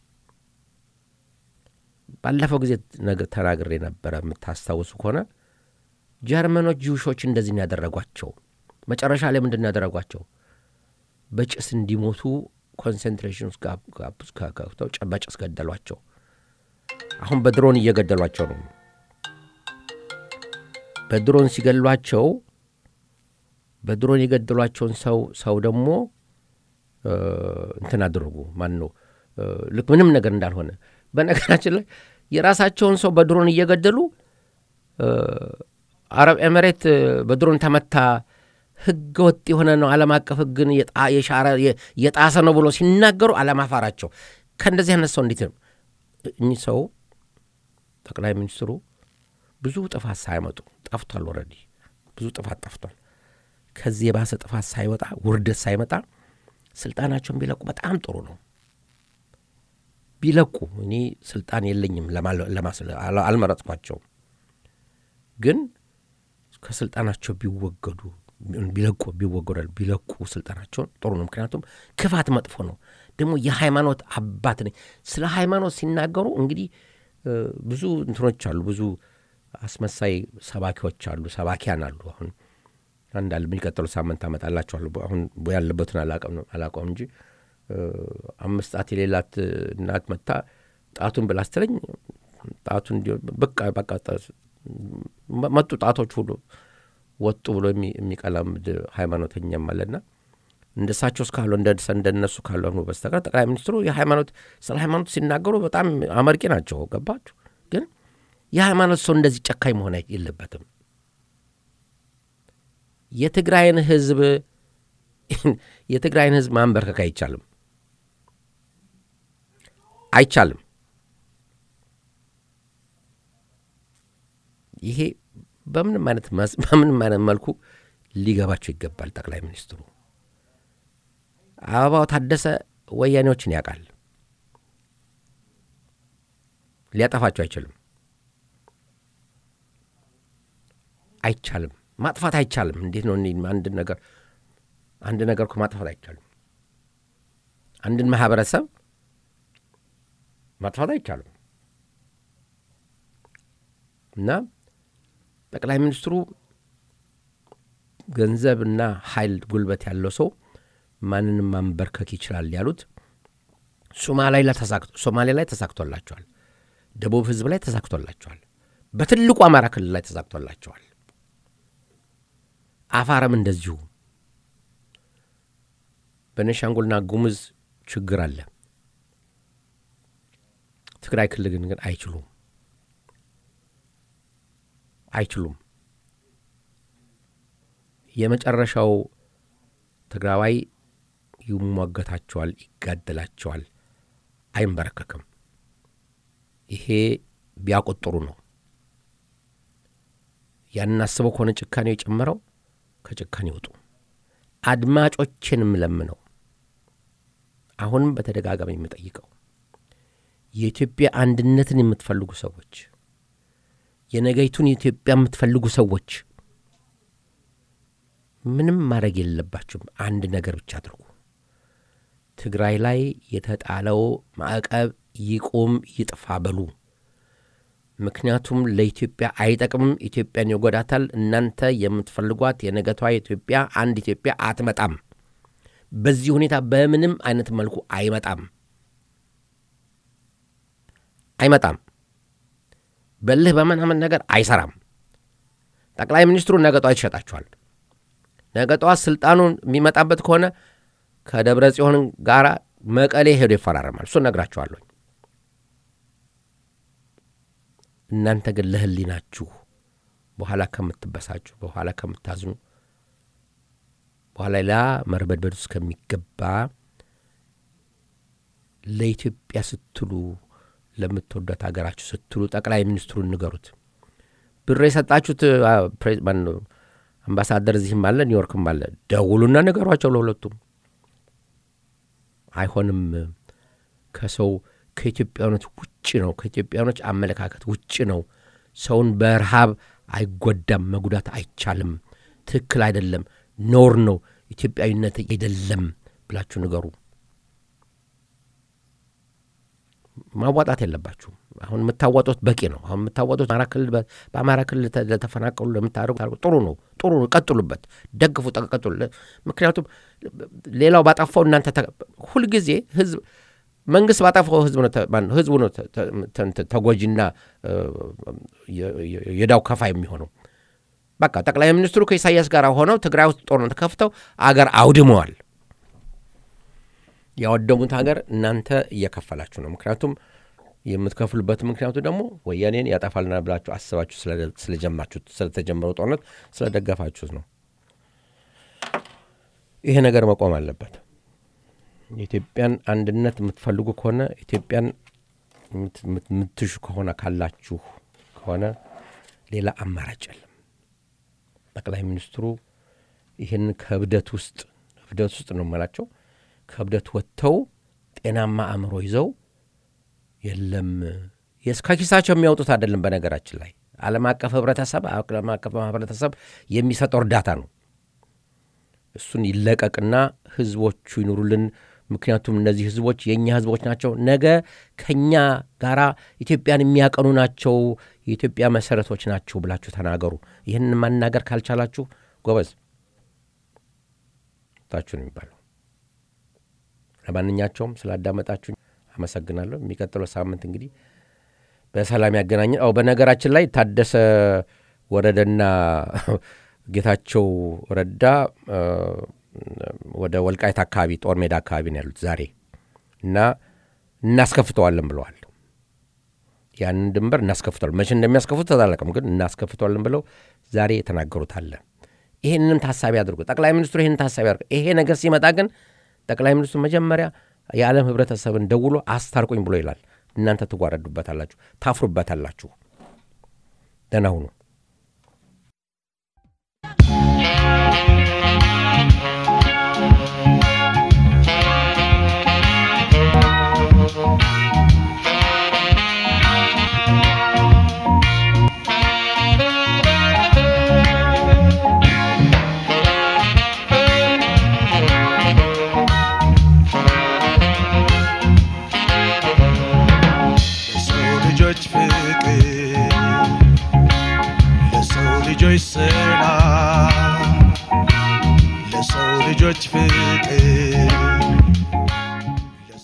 ባለፈው ጊዜ ነገር ተናግሬ ነበረ። የምታስታውሱ ከሆነ ጀርመኖች ጂውሾች እንደዚህ ነው ያደረጓቸው። መጨረሻ ላይ ምንድን ነው ያደረጓቸው? በጭስ እንዲሞቱ ኮንሰንትሬሽን ውስጥ ከፍተው በጭስ ገደሏቸው። አሁን በድሮን እየገደሏቸው ነው። በድሮን ሲገሏቸው በድሮን የገደሏቸውን ሰው ሰው ደግሞ እንትን አድርጉ ማን ነው ልክ ምንም ነገር እንዳልሆነ በነገራችን ላይ የራሳቸውን ሰው በድሮን እየገደሉ አረብ ኤምሬት በድሮን ተመታ ህገ ወጥ የሆነ ነው ዓለም አቀፍ ህግን የሻረ የጣሰ ነው ብሎ ሲናገሩ አለማፋራቸው ከእንደዚህ አይነት ሰው እንዴት ነው እኚህ ሰው ጠቅላይ ሚኒስትሩ ብዙ ጥፋት ሳይመጡ ጠፍቷል ወረዲ ብዙ ጥፋት ጠፍቷል ከዚህ የባሰ ጥፋት ሳይወጣ ውርደት ሳይመጣ ስልጣናቸውን ቢለቁ በጣም ጥሩ ነው ቢለቁ እኔ ስልጣን የለኝም አልመረጥኳቸውም ግን ከስልጣናቸው ቢወገዱ ቢለቁ ቢወገዳል ቢለቁ ስልጣናቸውን ጥሩ ነው ምክንያቱም ክፋት መጥፎ ነው ደግሞ የሃይማኖት አባት ነኝ ስለ ሃይማኖት ሲናገሩ እንግዲህ ብዙ እንትኖች አሉ ብዙ አስመሳይ ሰባኪዎች አሉ ሰባኪያን አሉ አሁን አንዳል የሚቀጥሉ ሳምንት አመጣላቸዋለሁ አሁን ያለበትን አላውቀውም እንጂ አምስት ጣት የሌላት እናት መታ ጣቱን ብላ ስትለኝ ጣቱን በቃ በቃ መጡ ጣቶች ሁሉ ወጡ ብሎ የሚቀላምድ ሃይማኖተኛም አለና እንደሳቸው እስካሉ እንደነሱ ካልሆኑ በስተቀር ጠቅላይ ሚኒስትሩ የሃይማኖት ስለ ሃይማኖት ሲናገሩ በጣም አመርቂ ናቸው ገባችሁ ግን የሃይማኖት ሰው እንደዚህ ጨካኝ መሆን የለበትም የትግራይን ህዝብ የትግራይን ህዝብ ማንበርከክ አይቻልም አይቻልም ይሄ በምንም አይነት በምንም አይነት መልኩ ሊገባቸው ይገባል ጠቅላይ ሚኒስትሩ አበባው ታደሰ ወያኔዎችን ያውቃል ሊያጠፋቸው አይችልም አይቻልም ማጥፋት አይቻልም እንዴት ነው አንድ ነገር አንድ ነገር እኮ ማጥፋት አይቻልም አንድን ማህበረሰብ ማጥፋት አይቻልም እና ጠቅላይ ሚኒስትሩ ገንዘብና ኃይል ጉልበት ያለው ሰው ማንንም ማንበርከክ ይችላል ያሉት ሶማሌ ላይ ተሳክቶላቸዋል ደቡብ ህዝብ ላይ ተሳክቶላቸዋል በትልቁ አማራ ክልል ላይ ተሳክቶላቸዋል አፋርም እንደዚሁ በነሻንጉልና ጉሙዝ ችግር አለ ትግራይ ክልል ግን ግን አይችሉም አይችሉም የመጨረሻው ትግራዋይ ይሟገታቸዋል ይጋደላቸዋል አይንበረከክም ይሄ ቢያቆጥሩ ነው ያንን አስበው ከሆነ ጭካኔው የጨመረው ከጭካኔ ይወጡ አድማጮችንም ለምነው አሁንም በተደጋጋሚ የምጠይቀው የኢትዮጵያ አንድነትን የምትፈልጉ ሰዎች የነገይቱን ኢትዮጵያ የምትፈልጉ ሰዎች ምንም ማድረግ የለባችሁም አንድ ነገር ብቻ አድርጉ ትግራይ ላይ የተጣለው ማዕቀብ ይቁም ይጥፋ በሉ ምክንያቱም ለኢትዮጵያ አይጠቅምም ኢትዮጵያን ይጎዳታል እናንተ የምትፈልጓት የነገቷ ኢትዮጵያ አንድ ኢትዮጵያ አትመጣም በዚህ ሁኔታ በምንም አይነት መልኩ አይመጣም አይመጣም በልህ በምናምን ነገር አይሰራም ጠቅላይ ሚኒስትሩ ነገ ጠዋት ይሸጣቸዋል ነገ ጠዋት ስልጣኑን የሚመጣበት ከሆነ ከደብረ ጽዮን ጋር መቀሌ ሄዶ ይፈራረማል እሱን ነግራችኋለሁ እናንተ ግን ለህሊናችሁ በኋላ ከምትበሳጩ በኋላ ከምታዝኑ በኋላ ሌላ መርበድበድ ውስጥ ከሚገባ ለኢትዮጵያ ስትሉ ለምትወዷት ሀገራችሁ ስትሉ ጠቅላይ ሚኒስትሩን ንገሩት ብር የሰጣችሁት አምባሳደር እዚህም አለ ኒውዮርክም አለ ደውሉና ንገሯቸው ለሁለቱም አይሆንም ከሰው ከኢትዮጵያኖች ውጭ ነው ከኢትዮጵያኖች አመለካከት ውጭ ነው ሰውን በረሃብ አይጎዳም መጉዳት አይቻልም ትክክል አይደለም ኖር ነው ኢትዮጵያዊነት አይደለም ብላችሁ ንገሩ ማዋጣት የለባችሁም አሁን የምታዋጡት በቂ ነው አሁን የምታዋጡት በአማራ ክልል ለተፈናቀሉ ለምታደርጉ ጥሩ ነው ጥሩ ነው ቀጥሉበት ደግፉ ቀጥሉ ምክንያቱም ሌላው ባጠፋው እናንተ ሁልጊዜ ህዝብ መንግስት ባጠፋው ህዝቡ ነው ተጎጂና የዳው ከፋ የሚሆነው በቃ ጠቅላይ ሚኒስትሩ ከኢሳያስ ጋር ሆነው ትግራይ ውስጥ ጦርነት ከፍተው አገር አውድመዋል። ያወደሙት ሀገር እናንተ እየከፈላችሁ ነው። ምክንያቱም የምትከፍሉበት ምክንያቱ ደግሞ ወያኔን ያጠፋልናል ብላችሁ አስባችሁ ስለጀማችሁት ስለተጀመረው ጦርነት ስለደገፋችሁት ነው። ይሄ ነገር መቆም አለበት። የኢትዮጵያን አንድነት የምትፈልጉ ከሆነ ኢትዮጵያን የምትሹ ከሆነ ካላችሁ ከሆነ ሌላ አማራጭ የለም። ጠቅላይ ሚኒስትሩ ይህን ከእብደት ውስጥ እብደት ውስጥ ነው የምላቸው ከእብደት ወጥተው ጤናማ አእምሮ ይዘው የለም ከኪሳቸው የሚያወጡት አይደለም። በነገራችን ላይ ዓለም አቀፍ ህብረተሰብ ዓለም አቀፍ ህብረተሰብ የሚሰጠው እርዳታ ነው። እሱን ይለቀቅና ህዝቦቹ ይኑሩልን። ምክንያቱም እነዚህ ህዝቦች የእኛ ህዝቦች ናቸው። ነገ ከእኛ ጋራ ኢትዮጵያን የሚያቀኑ ናቸው፣ የኢትዮጵያ መሰረቶች ናቸው ብላችሁ ተናገሩ። ይህን ማናገር ካልቻላችሁ ጎበዝ ታችሁ ነው የሚባለው። ለማንኛቸውም ስላዳመጣችሁ አመሰግናለሁ። የሚቀጥለው ሳምንት እንግዲህ በሰላም ያገናኘን። አው በነገራችን ላይ ታደሰ ወረደና ጌታቸው ረዳ ወደ ወልቃይት አካባቢ ጦር ሜዳ አካባቢ ነው ያሉት ዛሬ እና እናስከፍተዋለን ብለዋል። ያንን ድንበር እናስከፍተዋለን። መቼ እንደሚያስከፍቱት አላውቅም፣ ግን እናስከፍተዋለን ብለው ዛሬ የተናገሩት አለ። ይህንንም ታሳቢ አድርጉ። ጠቅላይ ሚኒስትሩ ይህንን ታሳቢ አድርጉ። ይሄ ነገር ሲመጣ ግን ጠቅላይ ሚኒስትሩ መጀመሪያ የዓለም ህብረተሰብን ደውሎ አስታርቁኝ ብሎ ይላል። እናንተ ትጓረዱበታላችሁ፣ ታፍሩበታላችሁ። ደህና ሁኑ። ለሰው ልጆች ፍቅር ለሰው ልጆች ሰላም ለሰው ልጆች ፍቅር